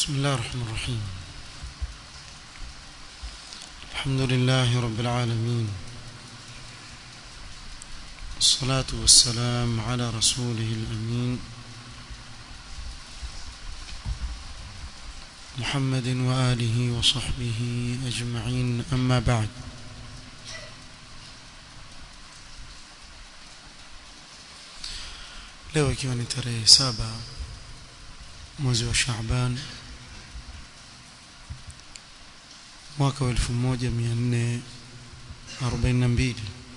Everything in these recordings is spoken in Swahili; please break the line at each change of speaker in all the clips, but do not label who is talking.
بسم الله الرحمن الرحيم الحمد لله رب العالمين الصلاة والسلام على رسوله الأمين محمد وآله وصحبه أجمعين أما بعد leo ikiwa ni tarehe saba mwezi wa Shaaban mwaka wa 1442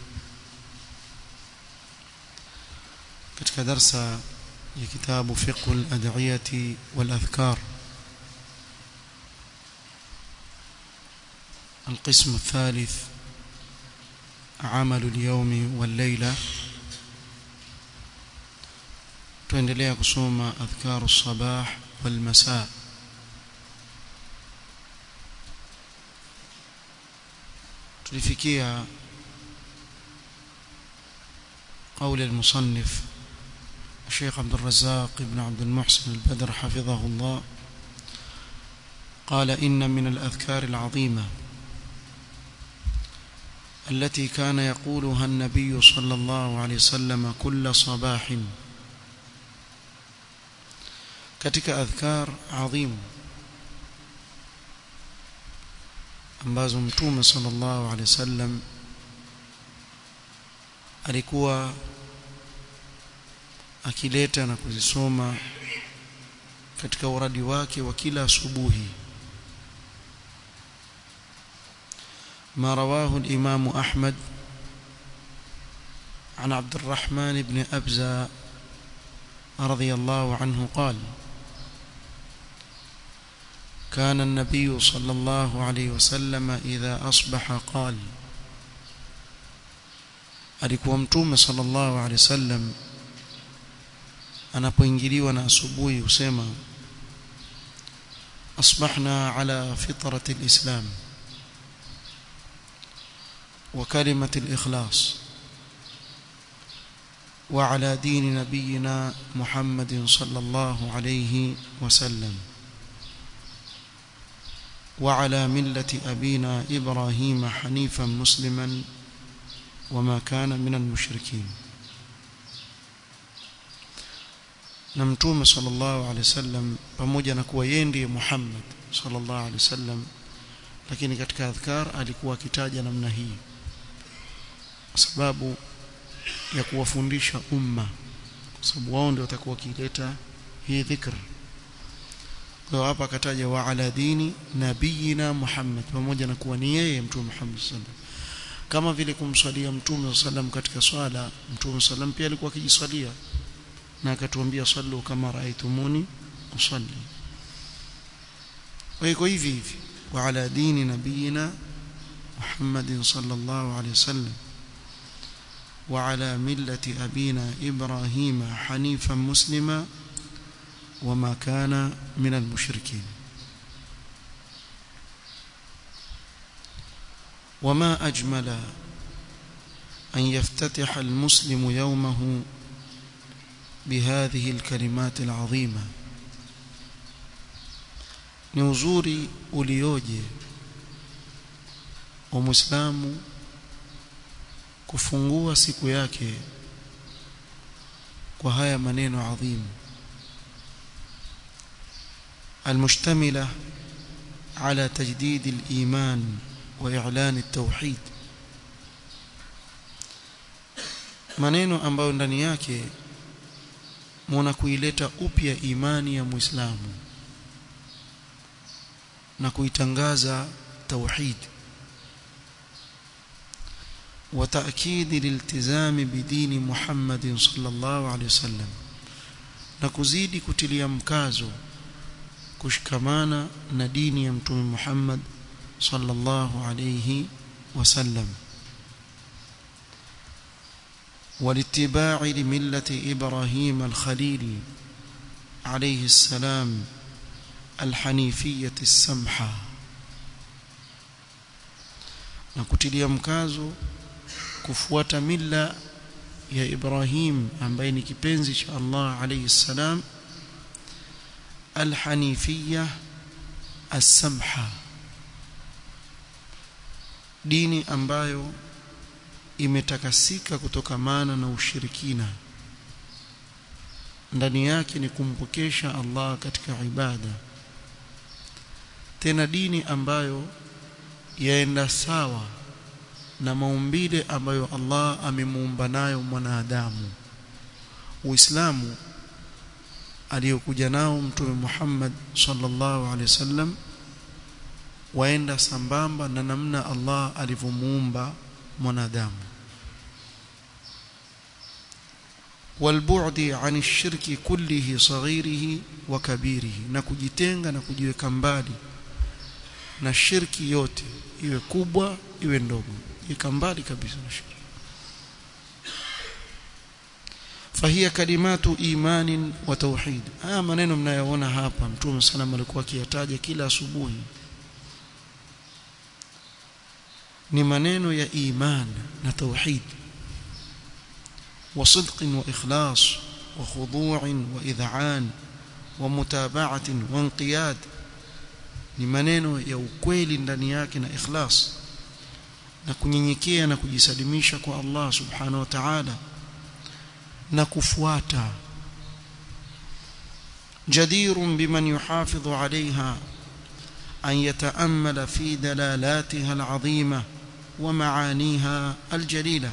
katika darsa ya kitabu fiqh al-ad'iyati wal-adhkar القسم الثالث عمل اليوم والليلة tuendelea kusoma adhkaru sabah wal masaa tulifikia قول المصنف الشيخ عبد الرزاق بن عبد المحسن البدر حفظه الله قال إن من الأذكار العظيمة التي كان يقولها النبي صلى الله عليه وسلم كل صباح katika adhkar adhim ambazo mtume sallallahu alaihi wasallam alikuwa akileta na kuzisoma katika uradi wake wa kila asubuhi ما رواه الإمام أحمد عن عبد الرحمن بن أبزة رضي الله عنه قال كان النبي صلى الله عليه وسلم إذا أصبح قال alikuwa mtume sallallahu alaihi wasallam anapoingiliwa na asubuhi husema asbahna ala fitrati alislam wa kalimati alikhlas wa ala dini nabiyina muhammadin sallallahu alayhi wasallam وعلى ملة أبينا إبراهيم حنيفا مسلما وما كان من المشركين نمتوم صلى الله عليه وسلم pamoja na kuwa yeye ndiye Muhammad sallallahu alaihi wasallam lakini katika adhkar alikuwa akitaja namna hii kwa sababu ya kuwafundisha umma kwa sababu wao ndio watakuwa kileta hii dhikr kwa hapa akataja wa ala dini nabiyina Muhammad pamoja na kuwa ni yeye mtume Muhammad sallallahu kama vile kumswalia mtume sallam katika swala mtume sallam pia alikuwa akijiswalia na akatuambia sallu kama raaitumuni usalli kwa hiyo hivi hivi wa ala dini nabiyina Muhammad sallallahu alayhi wasallam وعلى ملة أبينا إبراهيم حنيفا مسلما وما كان من المشركين وما أجمل أن يفتتح المسلم يومه بهذه الكلمات العظيمة نوزوري ulioje ومسلم kufungua siku yake kwa haya maneno adhimu المشتملة على تجديد الإيمان وإعلان التوحيد maneno ambayo ndani yake muna kuileta upya imani ya Muislamu na kuitangaza tauhid wa ta'kid liltizami bidini Muhammad sallallahu alaihi wasallam na kuzidi kutilia mkazo kushikamana na dini ya mtume Muhammad sallallahu alayhi wasallam والاتباع لملة إبراهيم الخليل عليه السلام الحنيفية السمحة نكتلي مكازو كفوة ملة يا إبراهيم عن بين كبنزش الله عليه السلام الحنيفية as-samha dini ambayo imetakasika kutokamana na ushirikina ndani yake ni kumpokesha Allah katika ibada tena dini ambayo yaenda sawa na maumbile ambayo Allah amemuumba nayo mwanadamu Uislamu aliyokuja nao mtume Muhammad sallallahu alaihi wasallam waenda sambamba na namna Allah alivyomuumba mwanadamu والبعد عن الشرك كله صغيره وكبيره na kujitenga na kujiweka mbali na shirki yote iwe kubwa iwe ndogo ika mbali kabisa na shirki فهي كلمات ايمان وتوحيد haya maneno mnayoona hapa mtume sallam alikuwa akiyataja kila asubuhi ni maneno ya iman na tauhid وصدق واخلاص وخضوع واذعان ومتابعه وانقياد ni maneno ya ukweli ndani yake na ikhlas na kunyenyekea na kujisalimisha kwa Allah subhanahu wa ta'ala na kufuata jadirun biman yuhafidhu alaiha an yataammala fi dalalatiha alazima wa maaniha aljalila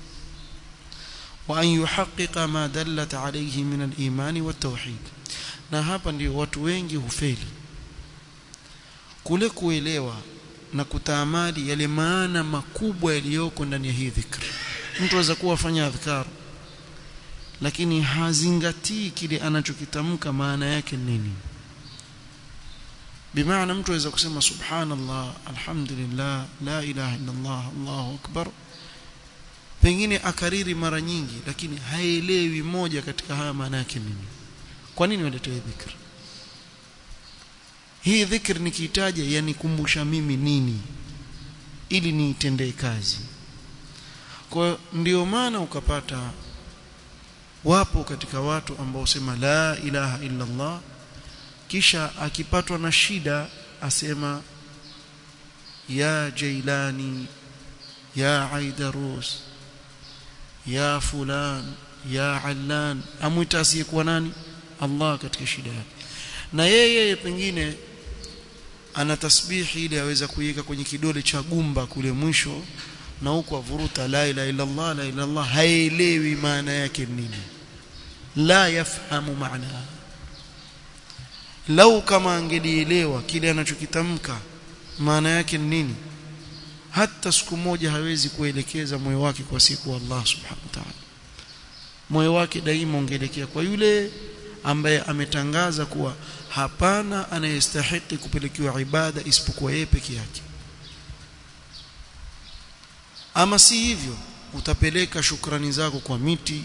وأن يحقق ما دلت عليه من الإيمان والتوحيد na hapa ndio watu wengi hufeli kule kuelewa na kutaamali yale maana makubwa yaliyoko ndani ya hii dhikr mtu aweza kuwa afanya adhkar lakini hazingatii kile anachokitamka maana yake nini bimaana mtu aweza kusema subhanallah alhamdulillah la ilaha illa allah allahu akbar pengine akariri mara nyingi lakini haelewi moja katika haya maana yake nini kwa nini waletea dhikr hii dhikr nikitaja yanikumbusha mimi nini ili niitendee kazi kwa ndio maana ukapata wapo katika watu ambao sema la ilaha illa Allah kisha akipatwa na shida asema ya jailani ya aidarus ya fulan ya allan amwita asiyekuwa nani Allah katika shida yake na yeye pengine ana tasbihi ile aweza kuiweka kwenye kidole cha gumba kule mwisho na huko avuruta la ilaha illa Allah la ilaha Allah haelewi maana yake nini la yafahamu maana lau kama angelielewa kile anachokitamka maana yake nini hata siku moja hawezi kuelekeza moyo wake kwa siku Allah subhanahu wa ta'ala moyo wake daima ungeelekea kwa yule ambaye ametangaza kuwa hapana anayestahili kupelekewa ibada isipokuwa yeye peke yake ama si hivyo utapeleka shukrani zako kwa miti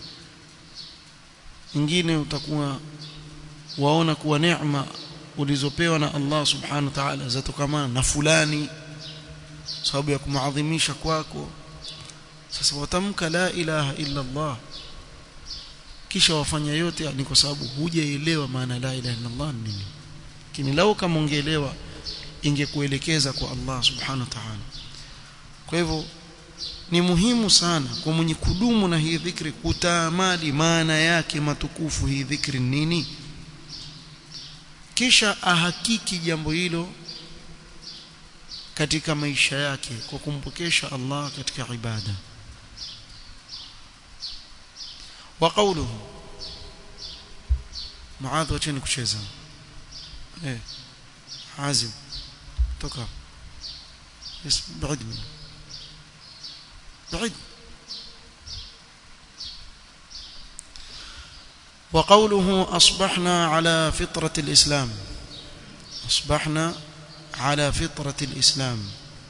ingine utakuwa waona kuwa neema ulizopewa na Allah subhanahu wa ta'ala zatokamana na fulani sababu ya kumaadhimisha kwako sasa watamka la ilaha illa Allah kisha wafanya yote ni kwa sababu hujaelewa maana la ilaha illa Allah nini lakini lau kama ungeelewa ingekuelekeza kwa Allah subhanahu wa ta'ala kwa hivyo ni muhimu sana kwa mwenye kudumu na hii dhikri kutaamali maana yake matukufu hii dhikri nini kisha ahakiki jambo hilo katika maisha yake kwa kumpokesha Allah katika ibada wa qawluhu muadh wacheni kucheza eh azim toka yes بعد منه بعد وقوله أصبحنا على فطرة الإسلام أصبحنا على فطرة الإسلام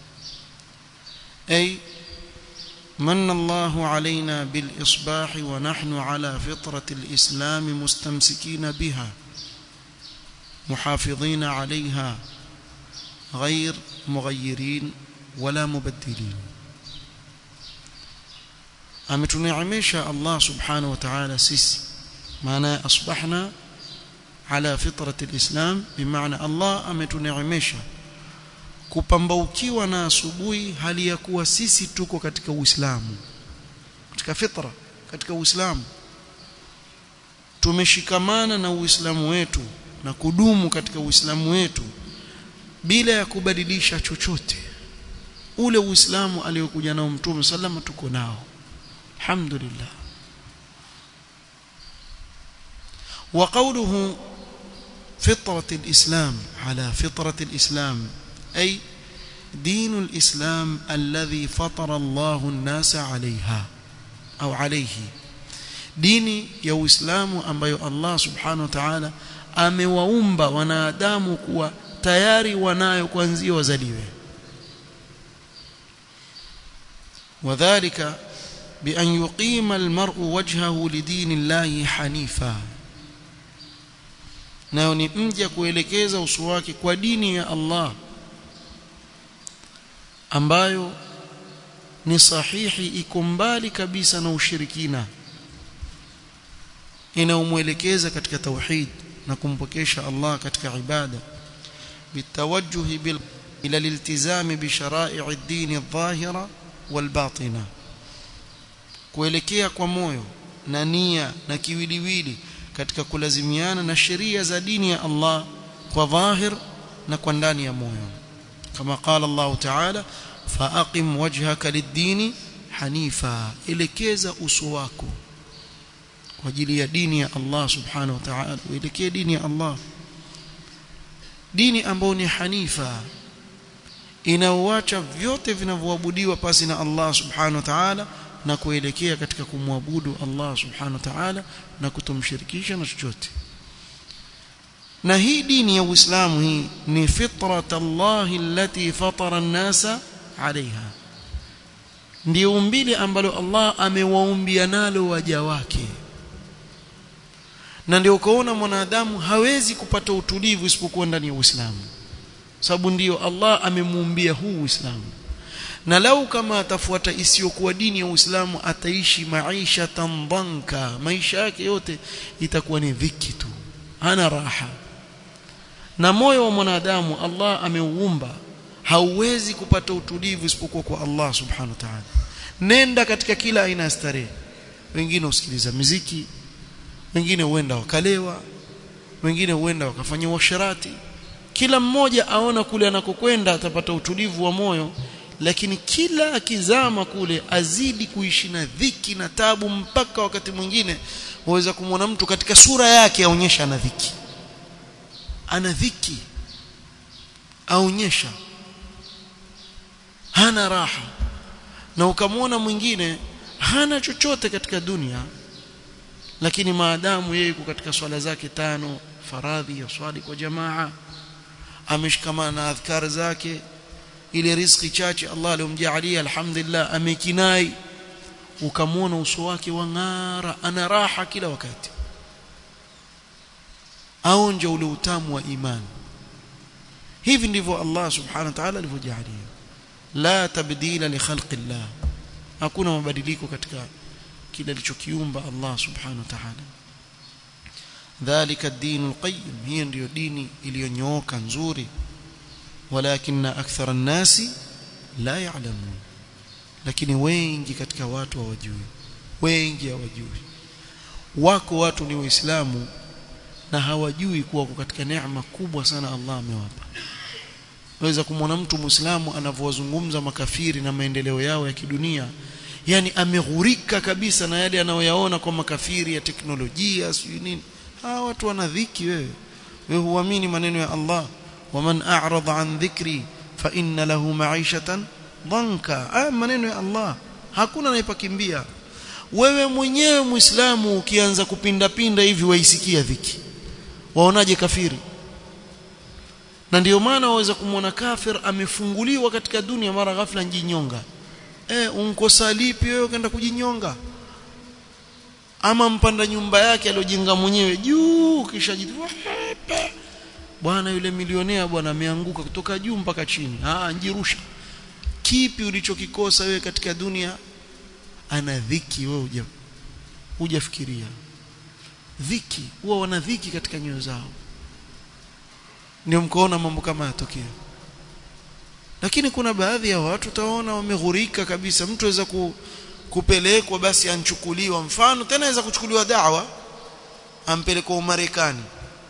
أي من الله علينا بالإصباح ونحن على فطرة الإسلام مستمسكين بها محافظين عليها غير مغيرين ولا مبدلين ametuneemesha Allah subhanahu wa ta'ala sisi maana asbahna ala fitrati alislam bimaana Allah ametuneemesha kupambaukiwa na asubuhi hali ya kuwa sisi tuko katika Uislamu katika fitra katika Uislamu tumeshikamana na Uislamu wetu na kudumu katika Uislamu wetu bila ya kubadilisha chochote ule Uislamu aliyokuja nao Mtume sallama tuko nao alhamdulillah وقوله فطرة الإسلام على فطرة الإسلام أي دين الإسلام الذي فطر الله الناس عليها أو عليه dini ya Uislamu ambayo Allah Subhanahu wa Ta'ala amewaumba wanadamu kuwa tayari wanayo kuanzia wazaliwe wadhālika بأن يقيم المرء وجهه لدين الله حنيفا nayo ni mja kuelekeza uso wake kwa dini ya Allah ambayo ni sahihi iko mbali kabisa na ushirikina inaumwelekeza katika tauhid na kumpokesha Allah katika ibada bitawajjuhi bil ila liltizami bi shara'i ad-din adh-dhahira wal batina kuelekea kwa moyo na nia na kiwiliwili katika kulazimiana na sheria za dini ya Allah kwa dhahir na kwa ndani ya moyo kama qala Allah ta'ala faaqim wajhaka lid-dini hanifa elekeza uso wako kwa ajili ya dini ya Allah subhanahu wa ta'ala uelekee dini ya Allah dini ambayo ni hanifa inaoacha vyote vinavyoabudiwa pasi na Allah subhanahu wa ta'ala na kuelekea katika kumwabudu Allah subhanahu wa ta'ala na kutomshirikisha na chochote na hii dini ya Uislamu hii ni fitrat Allah allati fatara an-nasa alaiha ndio umbile ambalo Allah amewaumbia nalo waja wake na ndio ukaona mwanadamu hawezi kupata utulivu isipokuwa ndani ya Uislamu sababu ndiyo Allah amemuumbia huu Uislamu na lau kama atafuata isiyokuwa dini ya Uislamu ataishi maisha tambanka maisha yake yote itakuwa ni dhiki tu hana raha na moyo wa mwanadamu Allah ameuumba hauwezi kupata utulivu isipokuwa kwa Allah subhanahu wa ta'ala nenda katika kila aina ya starehe wengine usikiliza muziki wengine huenda wakalewa wengine huenda wakafanya uasherati kila mmoja aona kule anakokwenda atapata utulivu wa moyo lakini kila akizama kule azidi kuishi na dhiki na tabu mpaka wakati mwingine waweza kumwona mtu katika sura yake aonyesha ana dhiki ana dhiki aonyesha hana raha na ukamwona mwingine hana chochote katika dunia lakini maadamu yeye yuko katika swala zake tano faradhi ya swali kwa jamaa ameshikamana na adhkar zake ile riziki chache Allah aliyomjalia alhamdulillah amekinai ukamwona uso wake wang'ara ana raha kila wakati aonja ule utamu wa imani hivi ndivyo Allah subhanahu wa ta'ala alivyojalia la tabdila li khalqillah hakuna mabadiliko katika kile alichokiumba Allah subhanahu wa ta'ala dhalika ad-din al-qayyim hiyo ndiyo dini iliyonyooka nzuri walakin akthara an-nasi la ya'lamun lakini wengi katika watu hawajui wengi hawajui wako watu ni waislamu na hawajui kuwa katika neema kubwa sana Allah amewapa waweza kumwona mtu muislamu anavyowazungumza makafiri na maendeleo yao ya kidunia yani ameghurika kabisa na yale anayoyaona kwa makafiri ya teknolojia sijui nini hawa watu wana dhiki wewe wewe huamini maneno ya Allah waman a'rada an dhikri fa inna lahu ma'ishatan dhanka ah maneno ya Allah hakuna anayepakimbia wewe mwenyewe muislamu ukianza kupinda pinda hivi waisikia dhiki waonaje kafiri na ndio maana waweza kumwona kafir amefunguliwa katika dunia mara ghafla njinyonga eh unkosa lipi wewe ukaenda kujinyonga ama mpanda nyumba yake aliyojenga mwenyewe juu kisha bwana yule milionea bwana ameanguka kutoka juu mpaka chini ah njirusha kipi ulichokikosa wewe katika dunia ana dhiki wewe huja hujafikiria dhiki huwa wana dhiki katika nyoyo zao ndio mkoona mambo kama yatokea lakini kuna baadhi ya watu utaona wameghurika kabisa mtu aweza ku, kupelekwa basi anchukuliwa mfano tena aweza kuchukuliwa dawa ampelekwa Umarekani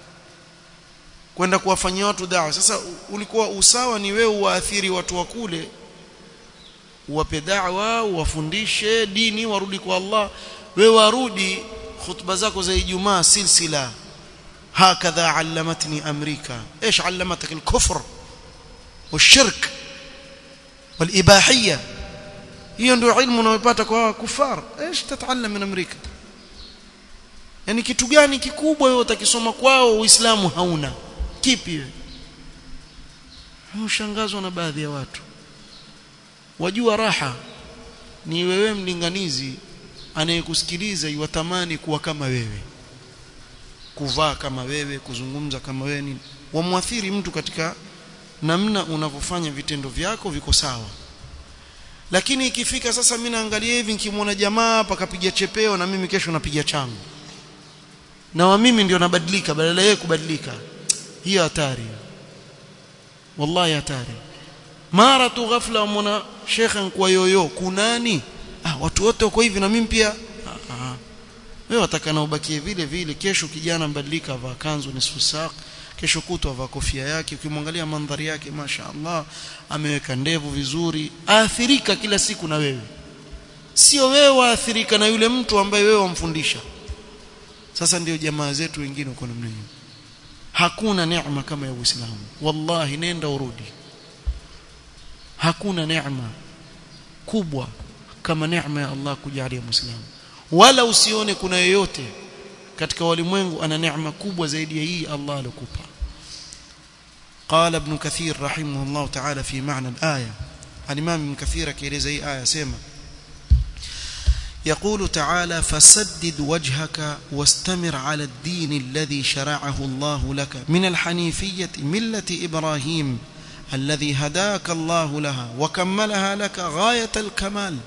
kwenda kuwafanyia watu dawa sasa ulikuwa usawa ni wewe uwaathiri watu wa kule uwape dawa uwafundishe dini warudi kwa Allah wewe warudi khutba zako za Ijumaa silsila hakadha allamatni amrika ايش علمتك الكفر والشرك والاباحيه hiyo ndio ilmu unayopata kwa kufar ايش تتعلم من امريكا yani kitu gani kikubwa wewe utakisoma kwao uislamu hauna kipi wewe mshangazwa na baadhi ya watu wajua raha ni wewe mlinganizi anayekusikiliza iwatamani kuwa kama wewe kuvaa kama wewe kuzungumza kama wewe nini wamwathiri mtu katika namna unavyofanya vitendo vyako viko sawa lakini ikifika sasa mimi naangalia hivi nikimwona jamaa hapa kapiga chepeo na mimi kesho napiga changu na wa mimi ndio nabadilika badala yeye kubadilika hiyo hatari wallahi hatari mara tu ghafla umona shekha kwa yoyo kunani ah watu wote wako hivi na mimi pia ah, ah. wewe wataka na ubakie vile vile kesho kijana mbadilika avaa kanzu nisfu saq kesho kutwa avaa kofia yake ukimwangalia mandhari yake masha Allah ameweka ndevu vizuri aathirika kila siku na wewe sio wewe waathirika na yule mtu ambaye wewe wamfundisha sasa ndio jamaa zetu wengine uko namna hiyo hakuna neema kama ya Uislamu wallahi nenda urudi hakuna neema kubwa kama neema ya Allah kujalia muislamu wala usione kuna yeyote katika walimwengu ana neema kubwa zaidi ya hii Allah alokupa قال ابن كثير رحمه الله تعالى في معنى الآية الإمام ابن كثير كيرز أي آية سيما يقول تعالى فسدد وجهك واستمر على الدين الذي شرعه الله لك من الحنيفية ملة إبراهيم الذي هداك الله لها وكملها لك غاية الكمال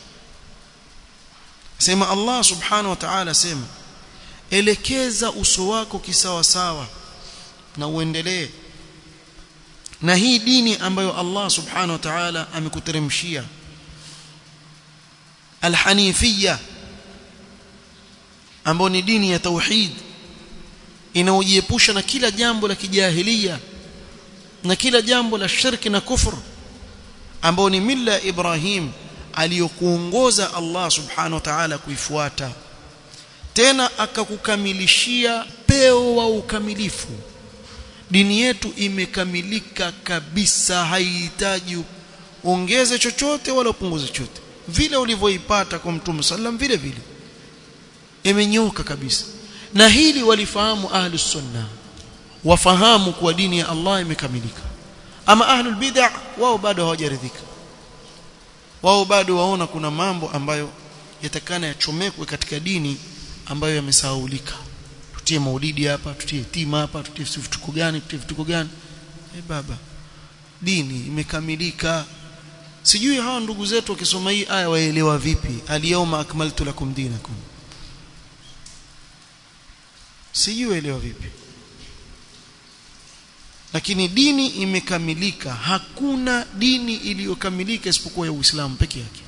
سيما الله سبحانه وتعالى سيما elekeza uso wako kisawa sawa na uendelee na hii dini ambayo Allah subhanahu wa ta'ala amekuteremshia alhanifia ambayo ni dini ya tauhid inaojiepusha na kila jambo la kijahilia na kila jambo la shirki na kufur ambao ni mila ya Ibrahim aliyokuongoza Allah subhanahu wa ta'ala kuifuata tena akakukamilishia peo wa ukamilifu dini yetu imekamilika kabisa haihitaji ongeze chochote wala upunguze chochote vile ulivyoipata kwa mtume sallam vile vile imenyoka kabisa na hili walifahamu ahlus sunna wafahamu kuwa dini ya Allah imekamilika ama ahlul bid'ah wao bado hawajaridhika wao bado waona kuna mambo ambayo yatakana yachomekwe katika dini ambayo yamesahaulika tutie maulidi hapa tutie tima hapa tutie vituko gani tutie vituko gani eh baba dini imekamilika sijui hawa ndugu zetu wakisoma hii aya waelewa vipi aliyawma akmaltu lakum dinakum sijui elewa vipi lakini dini imekamilika hakuna dini iliyokamilika isipokuwa ya Uislamu peke yake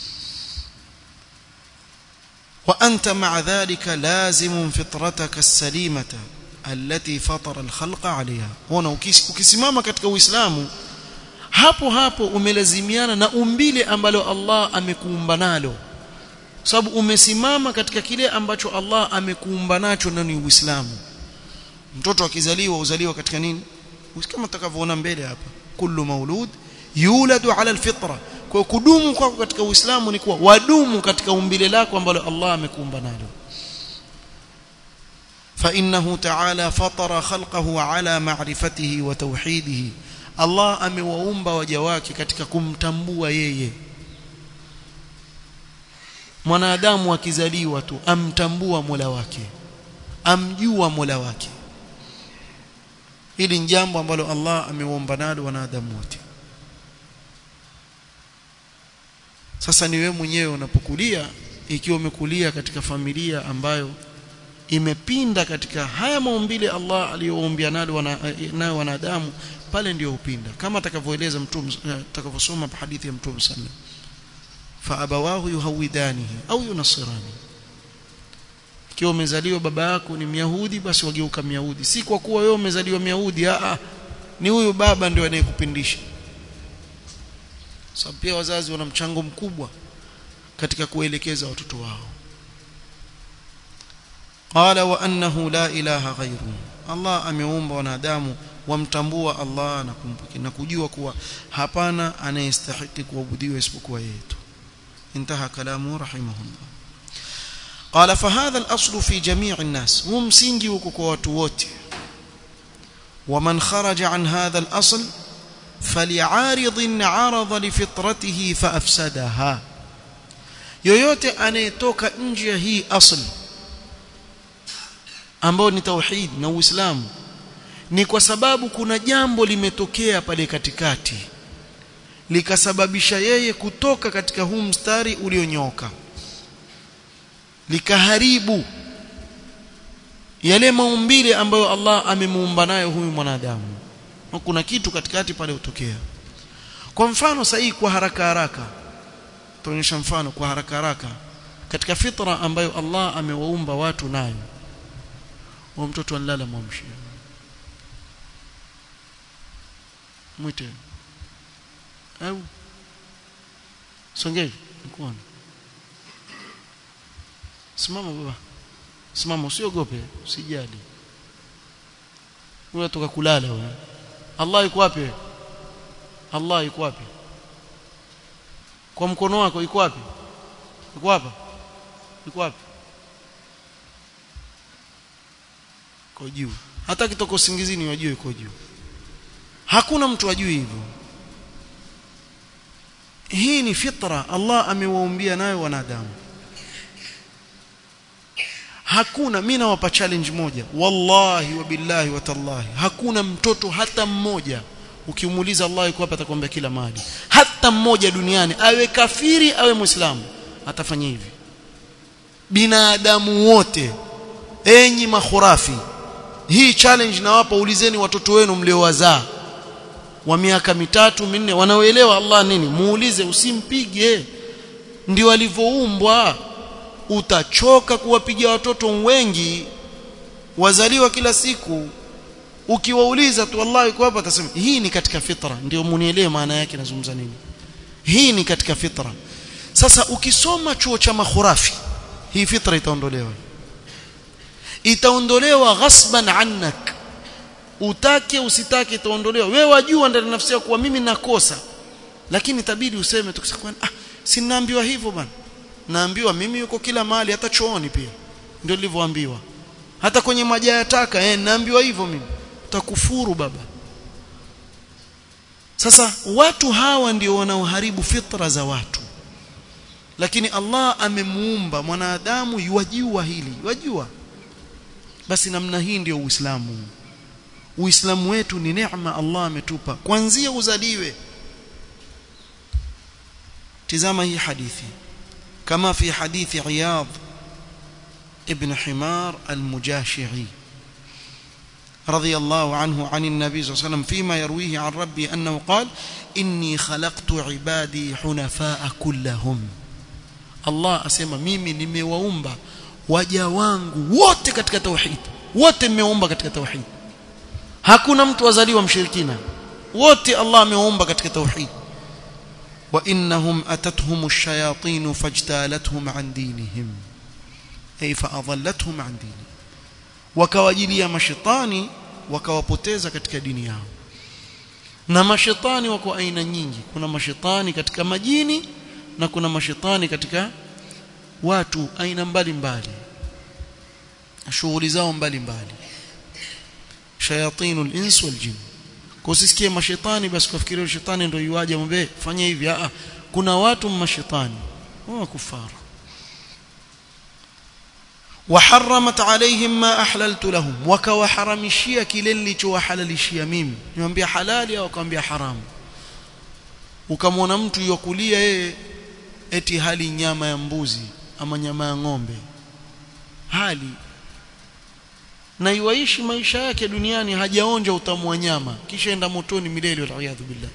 وأنت مع ذلك لازم فطرتك السليمة التي فطر الخلق عليها هنا ukisimama katika Uislamu hapo hapo umelazimiana na umbile ambalo Allah amekuumba nalo sababu umesimama katika kile ambacho Allah amekuumba nacho na ni Uislamu mtoto akizaliwa uzaliwa katika nini kama tutakavyoona mbele hapa kullu maulud yuladu ala alfitra kwa kudumu kwako katika Uislamu ni kuwa wadumu katika umbile lako ambalo Allah amekuumba nalo فإنه تعالى فطر خلقه على معرفته وتوحيده Allah amewaumba waja wake katika kumtambua yeye mwanadamu akizaliwa tu amtambua Mola wake amjua Mola wake hili ni jambo ambalo Allah amewaumba nalo wanadamu wote sasa ni wewe mwenyewe unapokulia ikiwa umekulia katika familia ambayo imepinda katika haya maumbile Allah aliyoumbia nayo wana, nayo wanadamu pale ndio upinda kama atakavyoeleza mtume atakavyosoma hadithi ya mtume sallam fa abawahu yuhawidanihi au yunasirani ikiwa umezaliwa baba yako ni myahudi basi wageuka myahudi si kwa kuwa wewe umezaliwa myahudi a ni huyu baba ndio anayekupindisha sababu pia wazazi wana mchango mkubwa katika kuelekeza watoto wao qala wa annahu la ilaha ghairu Allah ameumba wanadamu wamtambua Allah na kumbuki na kujua kuwa hapana anayestahili kuabudiwa isipokuwa yeye tu انتهى كلامه رحمه الله قال فهذا الأصل في جميع الناس هو msingi huko kwa watu wote ومن خرج عن هذا الأصل فلعارض عرض لفطرته فأفسدها yoyote anayetoka nje ya hii asl ambao ni tauhid na uislamu ni kwa sababu kuna jambo limetokea pale katikati likasababisha yeye kutoka katika huu mstari ulionyoka likaharibu yale maumbile ambayo Allah amemuumba nayo huyu mwanadamu kuna kitu katikati pale utokea kwa mfano sahihi kwa haraka haraka tuonyesha mfano kwa haraka haraka katika fitra ambayo Allah amewaumba watu nayo wa mtoto analala mwamshi mwite au songei mkono simama baba simama usiogope usijali wewe toka kulala wewe Allah yuko wapi Allah yuko wapi kwa mkono wako yuko wapi yuko hapa yuko wapi kwa juu hata kitoko usingizini wajue yuko juu hakuna mtu ajui hivyo hii ni fitra Allah amewaumbia nayo wanadamu hakuna mimi nawapa challenge moja wallahi wa billahi wa tallahi hakuna mtoto hata mmoja ukimuuliza Allah yuko hapa atakwambia kila mahali hata mmoja duniani awe kafiri awe muislamu atafanya hivi binadamu wote enyi makhurafi hii challenge nawapa ulizeni watoto wenu mliowazaa wa miaka mitatu minne wanaoelewa Allah nini muulize usimpige ndio alivyoumbwa utachoka kuwapigia watoto wengi wazaliwa kila siku ukiwauliza tu Allah yuko hapa atasema hii ni katika fitra ndio munielewe maana yake nazungumza nini hii ni katika fitra sasa ukisoma chuo cha makhurafi hii fitra itaondolewa itaondolewa ghasban annak utake usitake itaondolewa wewe wajua ndani nafsi yako kuwa mimi nakosa lakini itabidi useme tukisema ah si naambiwa hivyo bwana naambiwa mimi yuko kila mahali hata chooni pia ndio nilivyoambiwa hata kwenye maji ya taka eh naambiwa hivyo mimi utakufuru baba sasa watu hawa ndio wanaoharibu fitra za watu lakini Allah amemuumba mwanadamu yajua hili yajua basi namna hii ndio Uislamu Uislamu wetu ni neema Allah ametupa kuanzia uzaliwe tizama hii hadithi kama fi hadithi Iyad ibn Himar al-Mujashi'i رضي الله عنه عن النبي صلى الله عليه وسلم فيما يرويه عن ربي أنه قال إني خلقت عبادي حنفاء كلهم الله أسمى ميمي nimewaumba waja wangu wote katika tauhid wote nimewaumba katika tauhid hakuna mtu azaliwa mshirikina wote Allah amewaumba katika tauhid wa innahum atatuhum ash-shayatin fajtalathum an dinihim ay fa adallatuhum an dinihim wakawajilia mashetani wakawapoteza katika dini yao na mashetani wako aina nyingi kuna mashetani katika majini na kuna mashetani katika watu aina mbalimbali shughuli zao mbalimbali shayatinul ins wal jin kusisikie mashetani basi kufikiria shetani ndio yuaje mwambie fanya hivi a kuna watu mashetani wao kufaru وحرمت عليهم ما احللت لهم وكوحرمشia kile nilichowahalalishia mimi niwaambia halali au akamwambia haramu ukamwona mtu yokulia yeye eti hali nyama ya mbuzi ama nyama ya ng'ombe hali na iwaishi maisha yake duniani hajaonja utamu wa nyama kisha enda motoni milele waliyadhu billah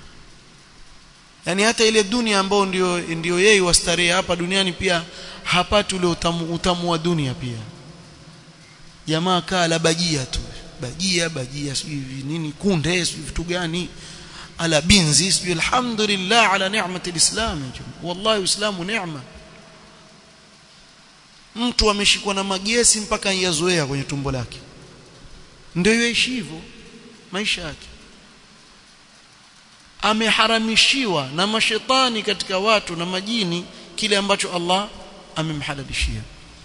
yani hata ile dunia ambayo ndio ndio yeye wastarehe hapa duniani pia hapati ule utamu, utamu wa dunia pia jamaa kaa la bajia tu bajia bajia sijui nini kunde sijui vitu gani ala binzi sijui alhamdulillah ala ni'mati alislam wallahi uislamu neema mtu ameshikwa na magesi mpaka yazoea kwenye tumbo lake ndio yoishi hivyo maisha yake ameharamishiwa na mashetani katika watu na majini kile ambacho Allah amemhalalishia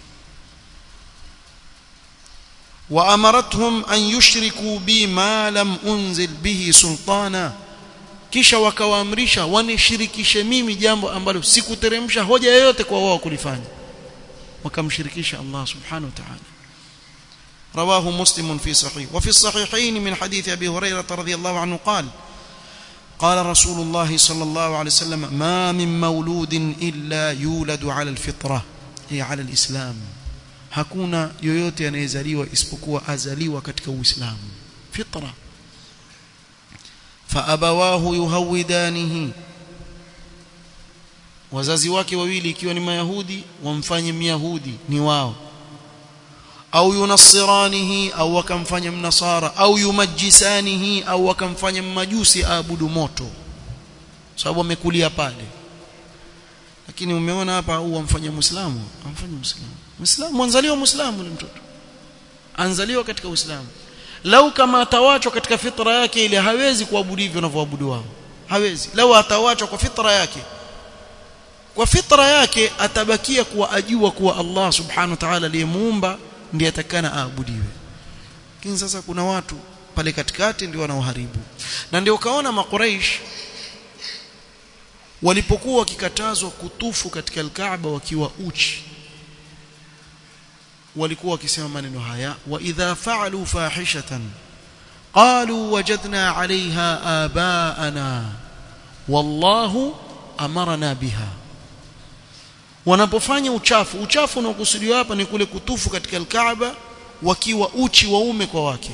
وأمرتهم أن يشركوا بي ما لم أنزل به سلطانا kisha wakawaamrisha wanishirikishe mimi jambo ambalo sikuteremsha hoja yoyote kwa wao kulifanya wakamshirikisha Allah subhanahu wa ta'ala رواه مسلم في صحيح وفي الصحيحين من حديث أبي هريرة رضي الله عنه قال قال رسول الله صلى الله عليه وسلم ما من مولود إلا يولد على الفطرة هي على الإسلام hakuna yoyote anayezaliwa isipokuwa azaliwa katika uislamu fitra faabawahu yuhawidanihi wazazi wake wawili ikiwa ni mayahudi wamfanye myahudi ni wao au yunassiranihi au wakamfanya mnasara au yumajisanihi au wakamfanya mmajusi aabudu moto sababu amekulia pale lakini umeona hapa au wamfanya muislamu amfanya muislamu muislamu anzaliwa muislamu ni mtoto anzaliwa katika uislamu lau kama atawachwa katika fitra yake ile hawezi kuabudu hivyo wanavyoabudu wao hawezi lau atawachwa kwa fitra yake kwa fitra yake atabakia kuwa ajua kuwa Allah subhanahu wa ta'ala aliyemuumba ndiye atakana aabudiwe lakini sasa kuna watu pale katikati ndio wanaoharibu na ndio ukaona makuraish walipokuwa wakikatazwa kutufu katika al-Kaaba wakiwa uchi walikuwa wakisema maneno haya wa idha fa'alu fahishatan qalu wajadna 'alayha abaana wallahu amarna biha wanapofanya uchafu uchafu unaokusudiwa hapa ni kule kutufu katika al-Kaaba wakiwa uchi waume kwa wake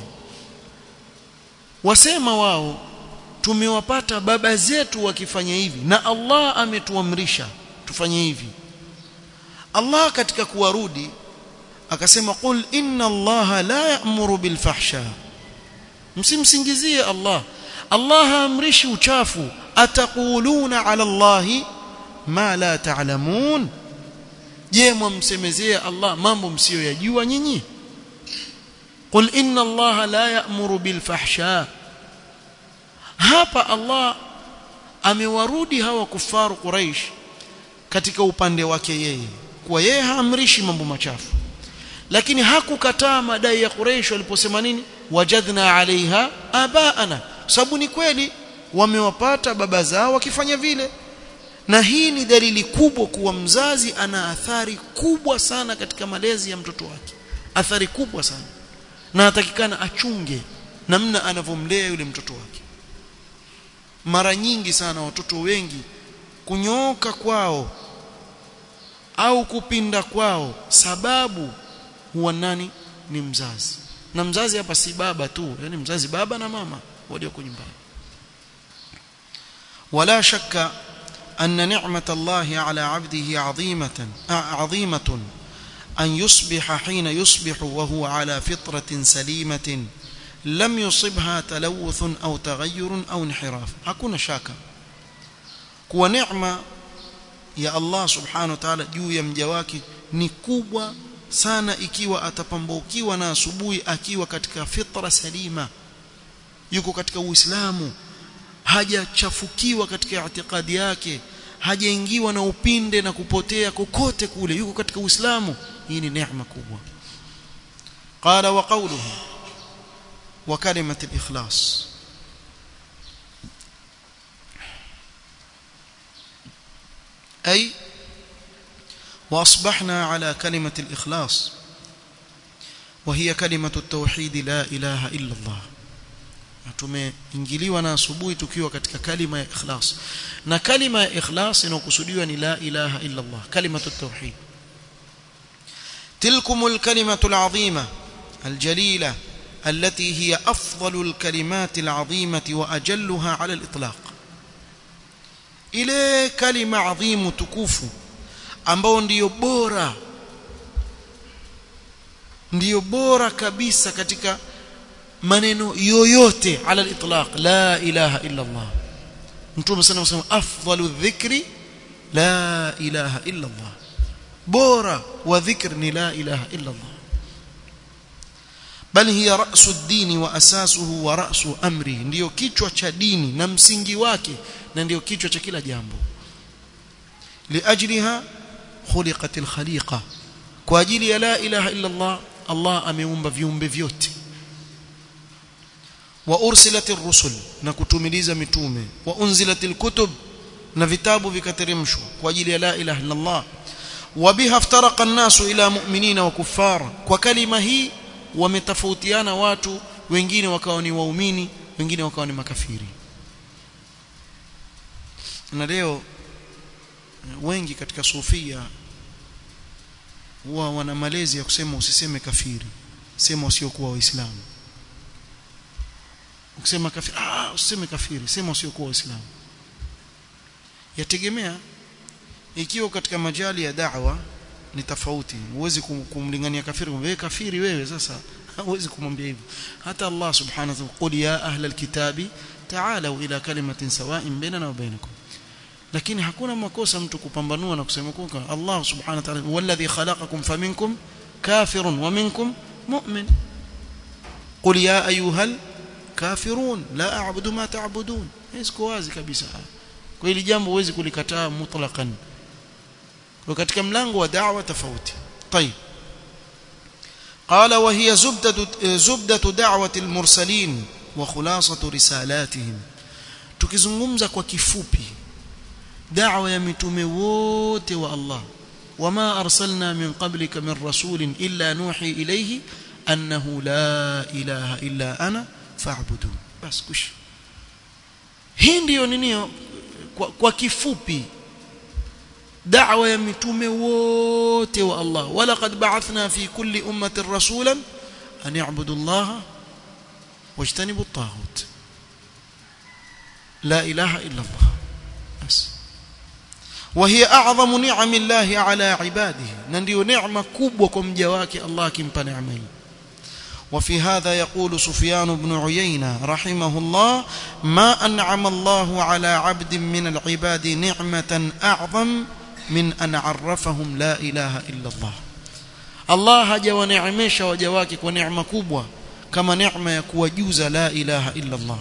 wasema wao tumewapata baba zetu wakifanya hivi na Allah ametuamrisha tufanye hivi Allah katika kuwarudi akasema qul inna Allah la ya'muru bil fahsha msimsingizie Allah Allah haamrishi uchafu ataquluna ala Allah ma la ta'lamun je mwamsemezea Allah mambo msiyoyajua nyinyi qul inna Allah la ya'muru bil fahsha hapa Allah amewarudi hawa kufaru Quraish katika upande wake yeye kwa yeye haamrishi mambo machafu lakini hakukataa madai ya Quraysh waliposema nini wajadna alaiha abaana sababu ni kweli wamewapata baba zao wakifanya vile na hii ni dalili kubwa kuwa mzazi ana athari kubwa sana katika malezi ya mtoto wake athari kubwa sana na atakikana achunge namna anavyomlea yule mtoto wake mara nyingi sana watoto wengi kunyooka kwao au kupinda kwao sababu huwa nani ni mzazi na mzazi hapa si baba tu yani mzazi baba na mama walioko nyumbani wala shakka أن نعمة الله على عبده عظيمة عظيمة أن يصبح حين يصبح وهو على فطرة سليمة لم يصبها تلوث أو تغير أو انحراف hakuna shaka kuwa neema ya Allah subhanahu wa ta'ala juu ya mja wake ni kubwa sana ikiwa atapambaukiwa na asubuhi akiwa katika fitra salima yuko katika uislamu hajachafukiwa katika itikadi yake hajaingiwa na upinde na kupotea kokote kule yuko katika uislamu hii ni neema kubwa qala wa qawluhu wa kalimat al-ikhlas أي وأصبحنا على كلمة الإخلاص وهي كلمة التوحيد لا إله إلا الله tumeingiliwa na asubuhi tukiwa katika kalima ya ikhlas na kalima ya ikhlas inakusudiwa ni la ilaha illa Allah kalimatu tauhid tilkumul kalimatu alazima الجليلة التي هي أفضل الكلمات العظيمة وأجلها على الإطلاق ile kalima adhimu tukufu ambao ndiyo bora ndiyo bora kabisa katika maneno yoyote ala al-itlaq la ilaha illa Allah mtume sana anasema afdalu dhikri la ilaha illa Allah bora wa dhikr ni la ilaha illa Allah bal hiya ra'su ad-din wa asasuhu wa ra'su amri ndiyo kichwa cha dini na msingi wake na ndiyo kichwa cha kila jambo liajliha khuliqat al-khaliqa kwa ajili ya la ilaha illa Allah Allah ameumba viumbe vyote wa ursilatir rusul na kutumiliza mitume wa unzilatil kutub na vitabu vikateremshwa kwa ajili ya la ilaha illa Allah wa biha iftaraqa an-nasu ila mu'minina wa kuffara kwa kalima hii wametofautiana watu wengine wakawa ni waumini wengine wakawa ni makafiri na leo wengi katika sufia huwa wana malezi ya kusema usiseme kafiri sema usiokuwa waislamu ukisema kafiri ah usiseme kafiri sema usiokuwa waislamu yategemea ikiwa katika majali ya da'wa ni tofauti huwezi kumlingania kafiri wewe kafiri wewe sasa huwezi kumwambia hivyo hata Allah subhanahu wa ta'ala qul ya ahla alkitabi ta'alu ila kalimatin sawa'in bainana wa bainakum lakini hakuna makosa mtu kupambanua na kusema kwa Allah subhanahu wa ta'ala walladhi khalaqakum faminkum kafirun wa minkum mu'min qul ya ayyuhal kafirun la a'budu ma ta'budun hizo wazi kabisa kwa hili jambo huwezi kulikataa mutlaqan kwa katika mlango wa da'wa tofauti طيب قال وهي زبدة زبدة دعوة المرسلين وخلاصة رسالاتهم tukizungumza kwa kifupi da'wa ya mitume wote wa Allah wama arsalna min qablika min rasulin illa nuhi ilayhi annahu la ilaha illa ana fa'budu bas kush hii ndio nini kwa, kwa kifupi da'wa ya mitume wote wa Allah walaqad ba'athna fi kulli ummatin rasulan an ya'budu Allah wajtanibu at-taghut la ilaha illa Allah bas وهي اعظم نعم الله على عباده ndio neema kubwa kwa mja wake Allah akimpa neema hii وفي هذا يقول سفيان بن عيينة رحمه الله ما أنعم الله على عبد من العباد نعمة أعظم من أن عرفهم لا إله إلا الله الله هجا ونعمش وجواكك ونعمة كبوة كما نعمة يكوجوز لا إله إلا الله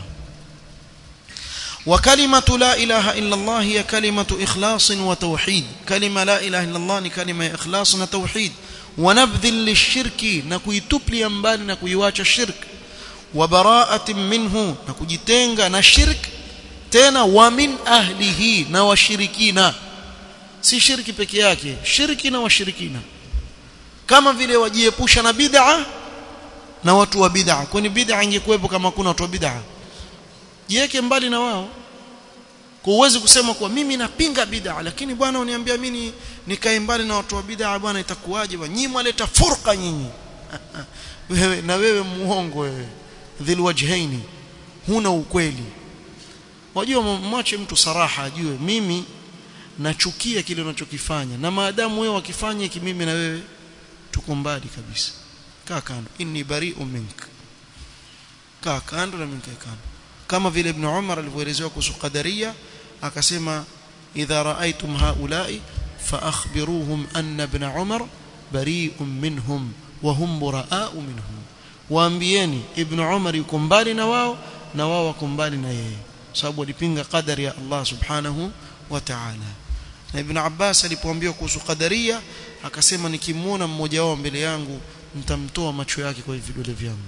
وكلمة لا إله إلا الله هي كلمة إخلاص وتوحيد كلمة لا إله إلا الله كلمة إخلاص وتوحيد ونبذ للشرك نكويتوبلي mbali na kuiwacha shirk وبراءة منه nakujitenga na shirk tena wa min ahlihi na washirikina si shirki peke yake shirki na washirikina kama vile wajiepusha na bid'a na watu wa bid'a kwani bid'a ingekuwepo kama kuna watu wa bid'a jiweke mbali na wao kwa uwezi kusema kuwa mimi napinga bid'a lakini bwana uniambia mimi nikae mbali na watu wa bid'a bwana itakuwaje nyinyi mwaleta furqa nyinyi wewe na wewe muongo wewe dhil wajhaini huna ukweli wajua mwache mtu saraha ajue mimi nachukia kile unachokifanya na maadamu wewe wakifanya hiki mimi na wewe tuko mbali kabisa kaa kando inni bari'un mink kaa kando na mimi kando kama vile ibn Umar alivyoelezewa kuhusu qadaria akasema idha raaitum haula'i fa akhbiruhum anna ibn Umar bari'un minhum wa hum buraa'u minhum waambieni ibn Umar yuko mbali na wao na wao wako mbali na yeye sababu walipinga qadari ya Allah subhanahu wa ta'ala na ibn Abbas alipoambiwa kuhusu qadaria akasema nikimuona mmoja wao mbele yangu nitamtoa macho yake kwa vidole vyangu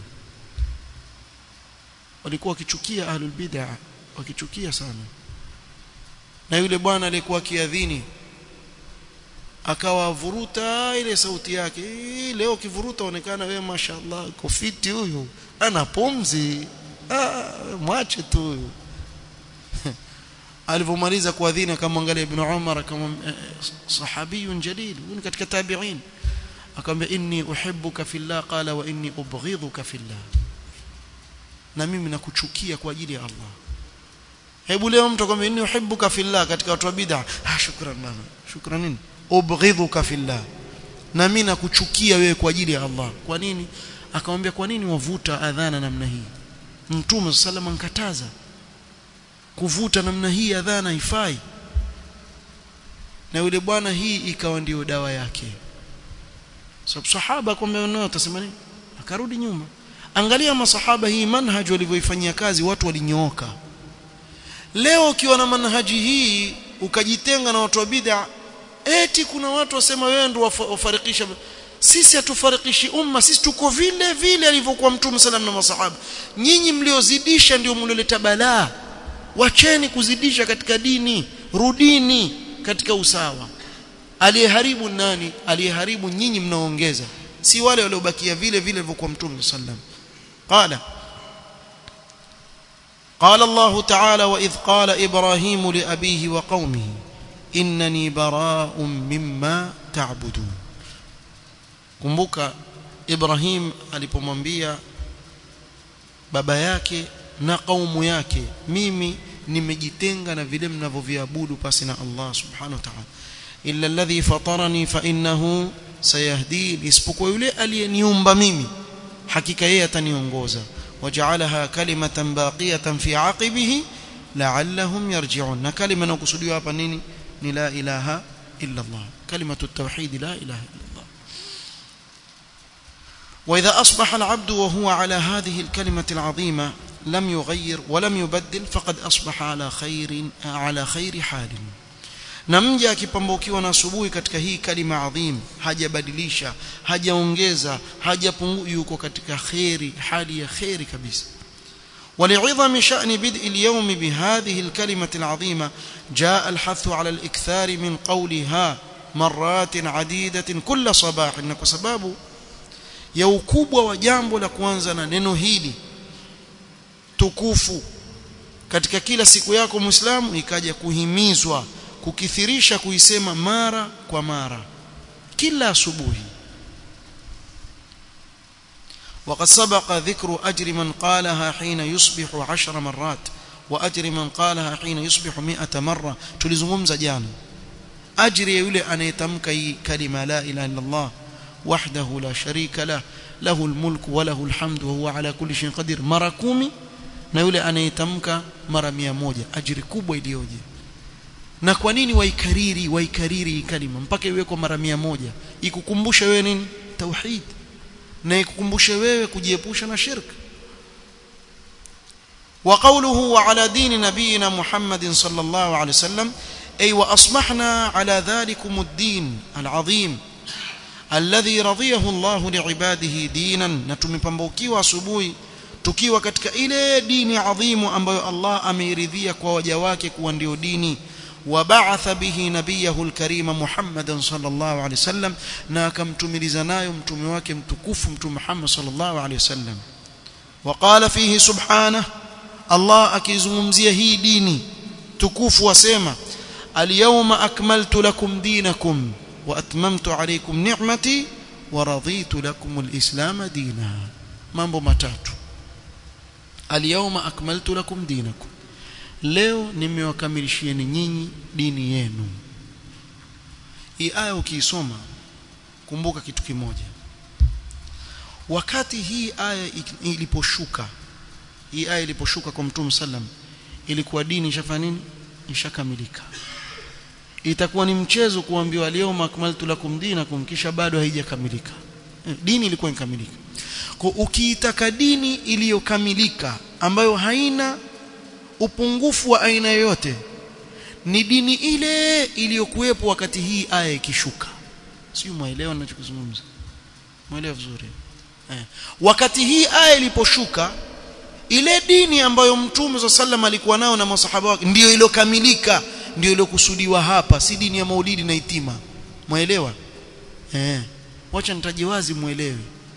walikuwa wakichukia ahlul bid'ah wakichukia sana na yule bwana aliyekuwa kiadhini akawa vuruta ile sauti yake leo kivuruta onekana wewe mashaallah kofiti huyu ana pumzi ah mwache tu huyu alivomaliza kuadhini akamwangalia ibn Umar kama sahabiyun jalil huyu katika tabi'in akamwambia inni uhibbuka fillah qala wa inni ubghidhuka fillah na mimi nakuchukia kwa ajili ya Allah hebu leo mtu akwambia inni uhibbuka fillah katika watu wa bid'a ah shukran bana shukran nini ubghidhuka fillah na mimi nakuchukia wewe kwa ajili ya Allah kwa nini akamwambia kwa nini wavuta adhana namna hii mtume sallallahu ankataza kuvuta namna hii adhana haifai na yule bwana hii ikawa ndio dawa yake sababu sahaba kwamba nao atasema nini akarudi nyuma angalia masahaba hii manhaj walivyoifanyia kazi watu walinyooka leo ukiwa na manhaji hii ukajitenga na watu wa bid'a eti kuna watu wasema wewe ndio wafarikisha sisi hatufarikishi umma sisi tuko vile vile alivyokuwa mtume sallam na masahaba nyinyi mliozidisha ndio mlioleta balaa wacheni kuzidisha katika dini rudini katika usawa aliyeharibu nani aliyeharibu nyinyi mnaongeza si wale waliobakia vile vile walivyokuwa mtume sallam qala قال الله تعالى وإذ قال إبراهيم لأبيه وقومه إنني براء مما تعبدون kumbuka Ibrahim alipomwambia baba yake na kaumu yake mimi nimejitenga na vile mnavyoviabudu pasi na Allah subhanahu wa ta'ala illa alladhi fatarani fa innahu sayahdin isipokuwa yule aliyeniumba mimi hakika yeye ataniongoza waja'alaha kalimatan baqiyatan fi aqibihi la'allahum yarji'un na kalima inayokusudiwa hapa nini ni la ilaha illa Allah kalimatu at-tauhid la ilaha illa Allah وإذا أصبح العبد وهو على هذه الكلمة العظيمة لم يغير ولم يبدل فقد أصبح على خير على خير حال na mja akipambukiwa na asubuhi katika hii kalima adhim hajabadilisha hajaongeza hajapungua yuko katika khairi hali ya khairi kabisa ولعظم شأن بدء اليوم بهذه الكلمة العظيمة جاء الحث على الإكثار من قولها مرات عديدة كل صباح إنك سباب ya ukubwa wa jambo la kuanza na neno hili tukufu katika kila siku yako muislamu ikaja kuhimizwa kukithirisha kuisema mara kwa mara kila asubuhi وقد سبق ذكر أجر من قالها حين يصبح عشر مرات وأجر من قالها حين يصبح مئة مرة تلزمهم جانا أجر يولي أن يتمك كلمة لا إله إلا الله وحده لا شريك له له الملك وله الحمد وهو على كل شيء قدير mara kumi na yule anayetamka mara mia moja ajiri kubwa iliyoje na kwa nini waikariri waikariri kalima mpaka iwe kwa mara mia moja ikukumbusha wewe nini tauhid na ikukumbushe wewe kujiepusha na shirk وقوله وعلى دين نبينا محمد صلى الله عليه وسلم أي وأصبحنا على ذلكم الدين العظيم alladhi radiyahu Allahu liibadihi dinan na tumepambukiwa asubuhi tukiwa katika ile dini adhimu ambayo Allah ameiridhia kwa waja wake kuwa ndio dini وبعث به نبيه الكريم محمدا صلى الله عليه وسلم na akamtumiliza nayo mtume wake mtukufu mtume Muhammad صلى الله عليه وسلم وقال فيه سبحانه الله akizungumzia hii dini tukufu wasema اليوم أكملت لكم دينكم واتممت عليكم نعمتي ورضيت لكم الاسلام دينا mambo matatu alyawma akmaltu lakum dinakum leo nimewakamilishieni nyinyi dini yenu hii aya ukiisoma kumbuka kitu kimoja wakati hii aya iliposhuka hii aya iliposhuka kwa mtume sallam ilikuwa dini ishafanya nini ishakamilika itakuwa ni mchezo kuambiwa leo makmaltu lakum dinakum kisha bado haijakamilika dini ilikuwa ikamilika kwa ukiitaka dini iliyokamilika ambayo haina upungufu wa aina yoyote ni dini ile iliyokuwepo wakati hii aya ikishuka sio muelewa ninachozungumza muelewa vizuri eh. wakati hii aya iliposhuka ile dini ambayo mtume wa sallam alikuwa nao na masahaba wake ndio iliyokamilika ndio iliyokusudiwa hapa si dini ya maulidi na itima muelewa eh wacha nitaje wazi muelewe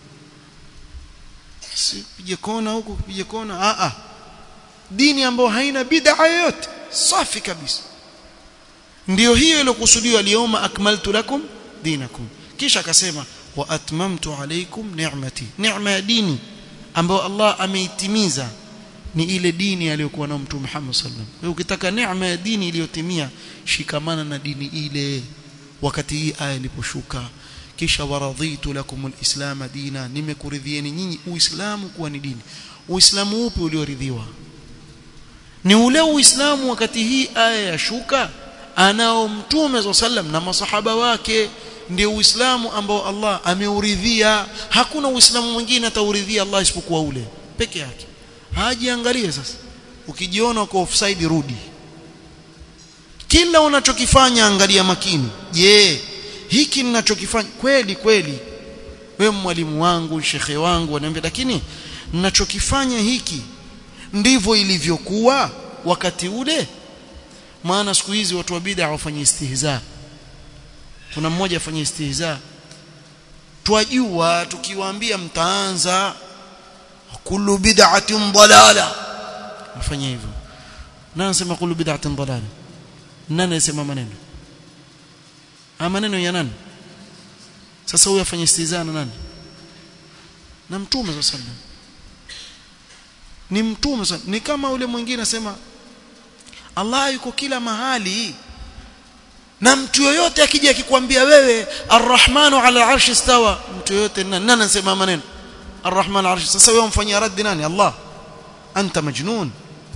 si pige kona huko pige kona a a dini ambayo haina bid'a yoyote safi kabisa ndio hiyo iliyokusudiwa lioma akmaltu lakum dinakum kisha akasema wa atmamtu alaykum ni'mati neema ya dini ambayo Allah ameitimiza ni ile dini aliyokuwa nayo mtume Muhammad sallallahu alaihi wasallam ukitaka neema ya dini iliyotimia shikamana na dini ile wakati hii aya iliposhuka kisha waradhitu lakum alislam dina nimekuridhieni nyinyi uislamu kuwa ni dini uislamu upi ulioridhiwa ni ule uislamu wakati hii aya yashuka anao mtume sallam na masahaba wake ndio uislamu ambao Allah ameuridhia hakuna uislamu mwingine atauridhia Allah isipokuwa ule peke yake hajiangalie sasa ukijiona uko offside rudi kila unachokifanya angalia makini je hiki ninachokifanya kweli kweli wewe mwalimu wangu shekhe wangu wananiambia lakini ninachokifanya hiki ndivyo ilivyokuwa wakati ule maana siku hizi watu wa bid'a wafanye istihza kuna mmoja afanye istihza twajua tukiwaambia mtaanza kullu bid'atin dalala afanye hivyo nani anasema kullu bid'atin dalala nani anasema maneno ama maneno ya nani sasa huyu afanye istihza na nani na mtume sallallahu alaihi wasallam ni mtume ni kama ule mwingine anasema Allah yuko kila mahali na mtu yoyote akija akikwambia wewe arrahmanu ala arshi stawa mtu yoyote nani anasema maneno arrahman arshi sasa wewe umfanyia raddi nani Allah anta majnun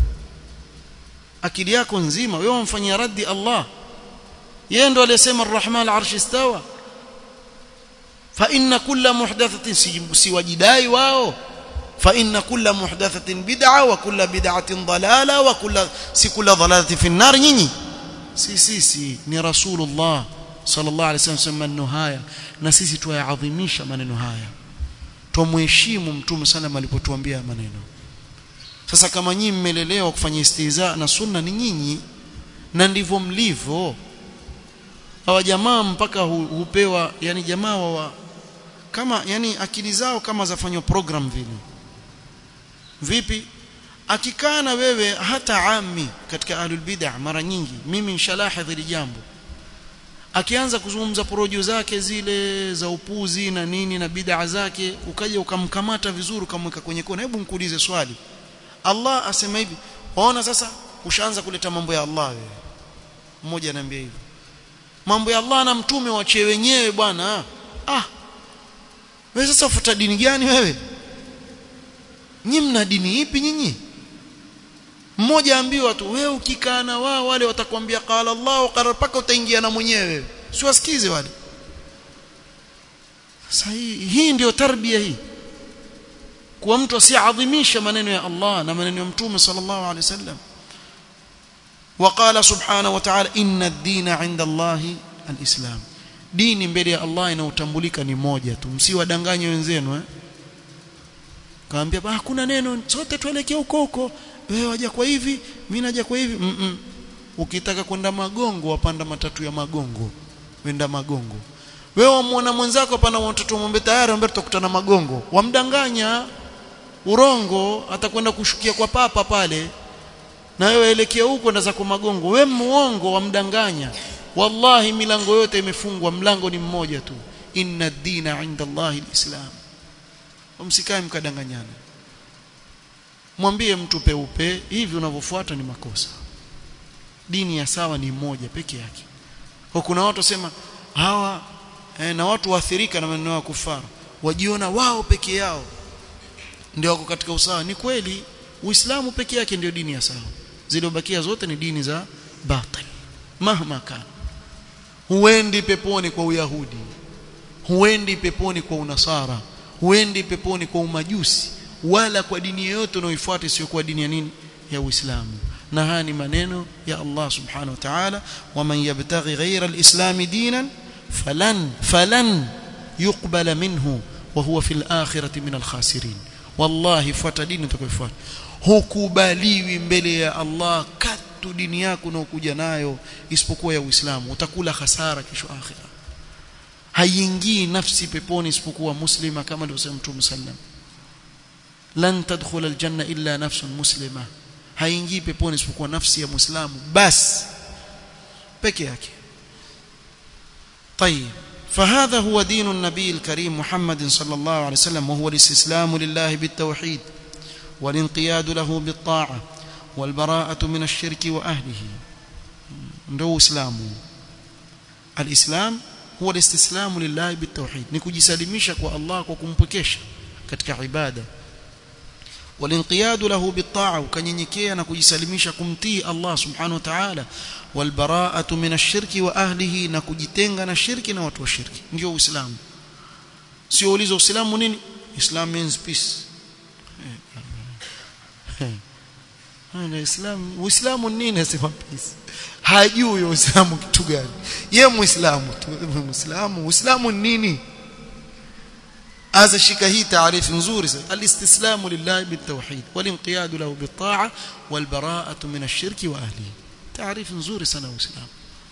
akili yako nzima wewe umfanyia raddi Allah yeye ndo aliyesema arrahman arshi stawa fa inna kulla muhdathatin siwajidai wao فإن كل محدثة بدعة وكل بدعة ضلالة وكل سي كل ضلالة في النار نيني سي سي سي ni rasulullah sallallahu alaihi wasallam sema maneno haya na sisi tuyaadhimisha maneno haya tumheshimu mtume sana alipotuambia maneno sasa kama nyinyi mmelelewa kufanya istiza na sunna ni nyinyi na ndivyo mlivyo hawa jamaa mpaka hupewa yani jamaa wa kama yani akili zao kama zafanywa program vile vipi akikaa na wewe hata ami katika ahlul bid'ah mara nyingi mimi nishalahidhi hili jambo akianza kuzungumza porojo zake zile za upuzi na nini na bid'a zake ukaja ukamkamata vizuri ukamweka kwenye kona hebu mkuulize swali Allah asema hivi waona sasa ushaanza kuleta mambo ya Allah wewe mmoja ananiambia hivi mambo ya Allah na mtume wachie wenyewe bwana ah wewe sasa ufuata dini gani wewe nyinyi mna dini ipi nyinyi mmoja ambiwa tu wewe ukikaa na wao wale watakwambia qala Allah qala paka utaingia na mwenyewe siwasikize wale sasa hii, hii ndio tarbia hii kwa mtu asiadhimisha maneno ya Allah na maneno ya mtume sallallahu alaihi wasallam وقال سبحانه وتعالى ان الدين عند الله الاسلام dini mbele ya Allah inautambulika ni moja tu msiwadanganye wenzenu eh kaambia ba hakuna neno sote tuelekee huko huko wewe waja kwa hivi mimi naja kwa hivi mm -mm. ukitaka kwenda magongo wapanda matatu ya magongo wenda magongo wewe wamuona mwenzako pana mtoto mwombe tayari ambaye tutakutana magongo wamdanganya urongo atakwenda kushukia kwa papa pale na wewe elekea huko ndo zako magongo wewe muongo wamdanganya wallahi milango yote imefungwa mlango ni mmoja tu inna ad-dina 'inda Allahi al-islam msikae mkadanganyana mwambie mtu peupe hivi unavyofuata ni makosa dini ya sawa ni moja peke yake kwa kuna watu wasema hawa eh, na watu waathirika na maneno ya kufara wajiona wao peke yao ndio wako katika usawa ni kweli uislamu peke yake ndio dini ya sawa zilizobakia zote ni dini za batil mahma kana huendi peponi kwa uyahudi huendi peponi kwa unasara huendi peponi kwa umajusi wala kwa dini yoyote unayoifuata isiyokuwa dini ya nini ya Uislamu na haya ni maneno ya Allah subhanahu wa ta'ala waman yabtaghi ghayra alislam dinan falan falan yuqbala minhu wa huwa fil akhirati min alkhasirin wallahi fuata dini utakayofuata hukubaliwi mbele ya Allah katu dini yako unaokuja nayo isipokuwa ya Uislamu utakula hasara kesho akhira haingii nafsi peponi isipokuwa muslima kama alivyosema Mtume sallam lan tadkhula aljanna illa nafsun muslima haingii peponi isipokuwa nafsi ya muislamu basi peke yake طيب فهذا هو دين النبي الكريم محمد صلى الله عليه وسلم وهو الاستسلام لله بالتوحيد والانقياد له بالطاعة والبراءة من الشرك وأهله ndio uislamu alislam huwa alistislamu lillahi bitawhid ni kujisalimisha kwa Allah kwa kumpwekesha katika ibada walinqiyadu lahu bitaa ukanyenyekea na kujisalimisha kumtii Allah subhanahu wa ta'ala walbaraatu min ash-shirki wa ahlihi na kujitenga na shirki na watu wa shirki ndio uislamu sio ulizo uislamu nini islam means peace Ana Islam Uislamu nini asema peace hajui Uislamu kitu gani ye muislamu tu muislamu Uislamu nini هذا shika hii taarifu nzuri sana alistislamu lillahi bitawhid walinqiyadu lahu bitaa walbaraatu min ash-shirki wa ahlihi taarifu nzuri sana uislamu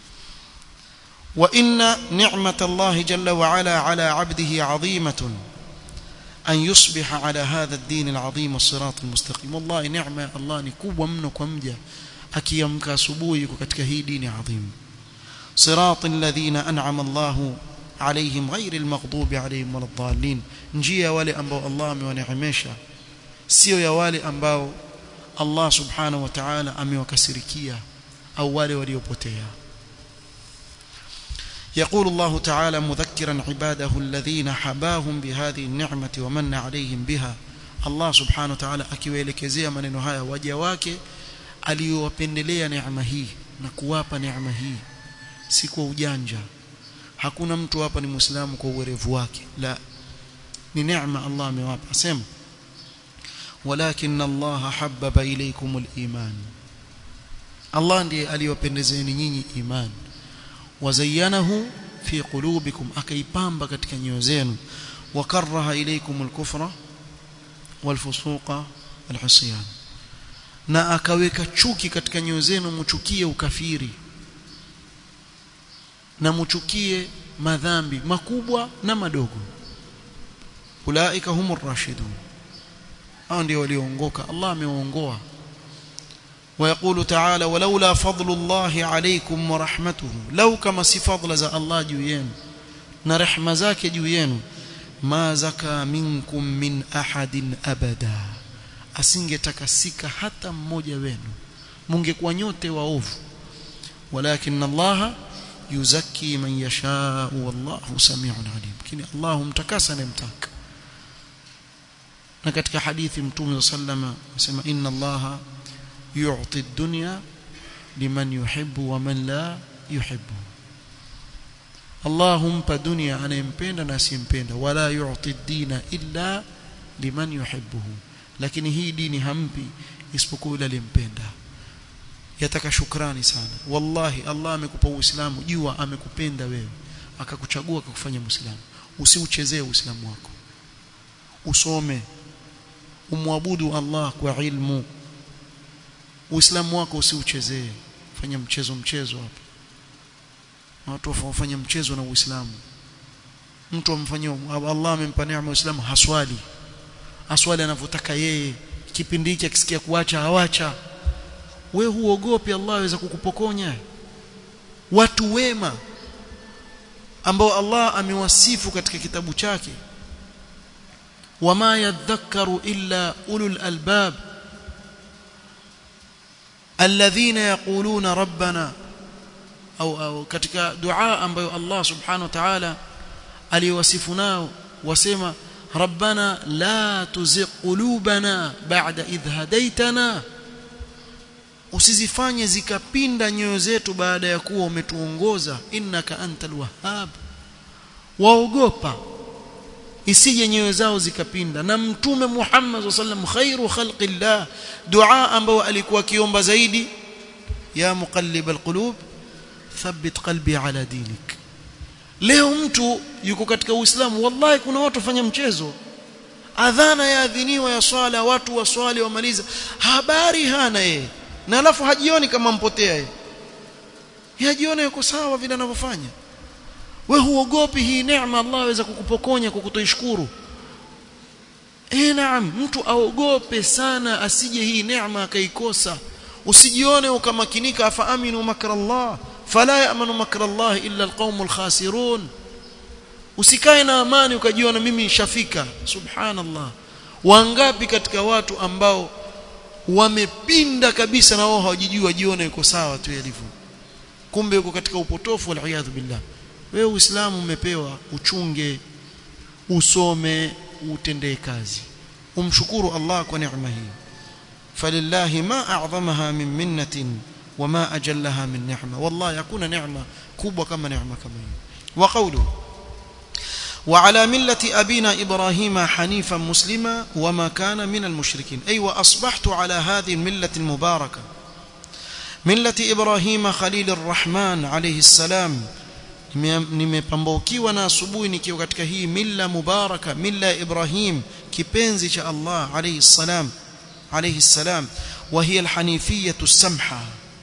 وان نعمه الله جل وعلا على عبده عظيمه أن يصبح على هذا الدين العظيم والصراط المستقيم والله نعمة الله نكوب منك ومجا أكيمك سبويك كتك هي دين عظيم صراط الذين أنعم الله عليهم غير المغضوب عليهم ولا الضالين njia wale ambao Allah amewaneemesha sio ya wale ambao Allah subhanahu wa ta'ala amewakasirikia au wale waliopotea يقول الله تعالى مذكرا عباده الذين حباهم بهذه النعمة ومن عليهم بها الله سبحانه وتعالى akiwaelekezea maneno haya waja wake aliyowapendelea neema hii na kuwapa neema hii si kwa ujanja hakuna mtu hapa ni muislamu kwa uwerevu wake la ni neema Allah amewapa asema walakin Allah habbaba ilaykum aliman Allah ndiye aliyopendezeeni nyinyi imani وزينه في قلوبكم akaipamba katika nyoyo zenu وكره اليكم الكفر والفسوق والعصيان na akaweka chuki katika nyoyo zenu mchukie ukafiri na mchukie madhambi makubwa na madogo ulaika humur rashidun hao ndio walioongoka Allah amewaongoa ويقول تعالى ولولا فضل الله عليكم ورحمته لو كما سي فضل ذا الله juu yenu na rehema zake juu yenu ma zaka minkum min ahadin abada asingetakasika hata mmoja wenu mungekuwa nyote waovu walakin Allah yuzakki man yasha wallahu samiun alim lakini Allah humtakasa anayemtaka na katika hadithi mtume sallama anasema inna Allah يعطي الدنيا لمن يحب ومن لا يحب اللهم بدنيا anayempenda na asimpenda wala yu'ti ad-dina illa liman yuhibbuhu lakini hii dini hampi isipokuwa yule aliyempenda yataka shukrani sana wallahi Allah amekupa uislamu jua amekupenda wewe akakuchagua akakufanya muislamu usiuchezee uislamu wako usome umwabudu Allah kwa ilmu Uislamu wako usiuchezee fanya mchezo mchezo hapa watu wafanya mchezo na Uislamu mtu amfanyia Allah amempa neema Uislamu haswali aswali anavyotaka yeye kipindi hiki akisikia kuacha hawacha we huogopi Allah aweza kukupokonya watu wema ambao Allah amewasifu katika kitabu chake wama yadhakkaru illa ulul albab الذين يقولون ربنا au au katika dua ambayo Allah subhanahu wa ta'ala aliwasifu nao wasema rabbana la tuzigh qulubana ba'da idh hadaytana usizifanye zikapinda nyoyo zetu baada ya kuwa umetuongoza innaka antal wahhab waogopa isije nyoyo zao zikapinda na mtume Muhammad sallam khairu khalqillah dua ambayo alikuwa akiomba zaidi ya muqallib alqulub thabbit qalbi ala dinik leo mtu yuko katika uislamu wallahi kuna watu wafanya mchezo adhana yaadhiniwa ya swala watu waswali wamaliza habari hana yeye na alafu hajioni kama mpotea yeye hajioni yuko sawa vile anavyofanya we huogopi hii neema Allah aweza kukupokonya kwa kutoishukuru eh naam mtu aogope sana asije hii neema akaikosa usijione ukamakinika afaaminu makra Allah fala ya'manu makra Allah illa alqaumul khasirun usikae na amani ukajiona mimi nishafika subhanallah wangapi katika watu ambao wamepinda kabisa na wao hawajijui wajiona yuko sawa tu yalivyo kumbe yuko katika upotofu wal billah wewe uislamu umepewa uchunge usome utendee kazi umshukuru Allah kwa neema hii falillahi ma a'zamaha min minnatin wama ajallaha min ni'ma wallahi hakuna neema kubwa kama neema kama hii wa qawlu وعلى ملة أبينا إبراهيم حنيفا مسلما وما كان من المشركين أي وأصبحت على هذه الملة المباركة ملة إبراهيم خليل الرحمن عليه السلام nimepambaukiwa na asubuhi nikiwa katika hii milla mubaraka milla ya Ibrahim kipenzi cha Allah alayhi salam alayhi salam wa hiya alhanifiyya as-samha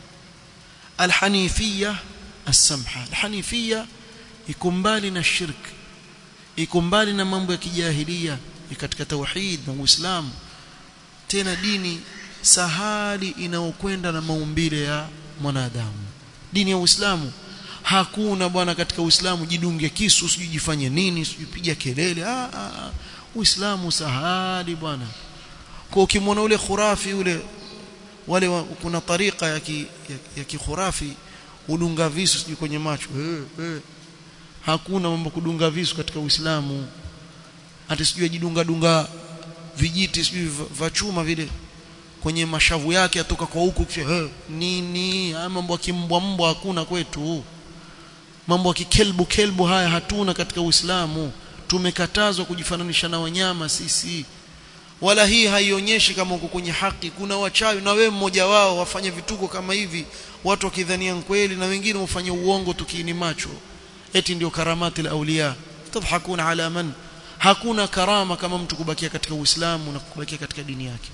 alhanifiyya as-samha alhanifiyya ikumbali na shirk ikumbali na mambo ya kijahilia katika tauhid na uislamu tena dini sahali inayokwenda na maumbile ya mwanadamu dini ya uislamu hakuna bwana katika uislamu jidunge kisu usijifanye nini usijipiga kelele ah, ah, uislamu sahali bwana kwa ukimwona ule khurafi ule wale wa, kuna tarika ya ki, ya, ya kikhurafi udunga visu sijui kwenye macho hey, hey. hakuna mambo kudunga visu katika uislamu hata sijui ajidunga dunga vijiti sijui vya chuma vile kwenye mashavu yake atoka kwa huku hey, nini haya mambo ya kimbwa mbwa hakuna kwetu mambo ya kikelbu kelbu haya hatuna katika Uislamu tumekatazwa kujifananisha na wanyama sisi wala hii haionyeshi kama uko kwenye haki kuna wachawi na wewe mmoja wao wafanye vituko kama hivi watu wakidhania kweli na wengine ufanye uongo tukiini macho eti ndio karamati la auliya tadhakuna ala man hakuna karama kama mtu kubakia katika Uislamu na kubakia katika dini yake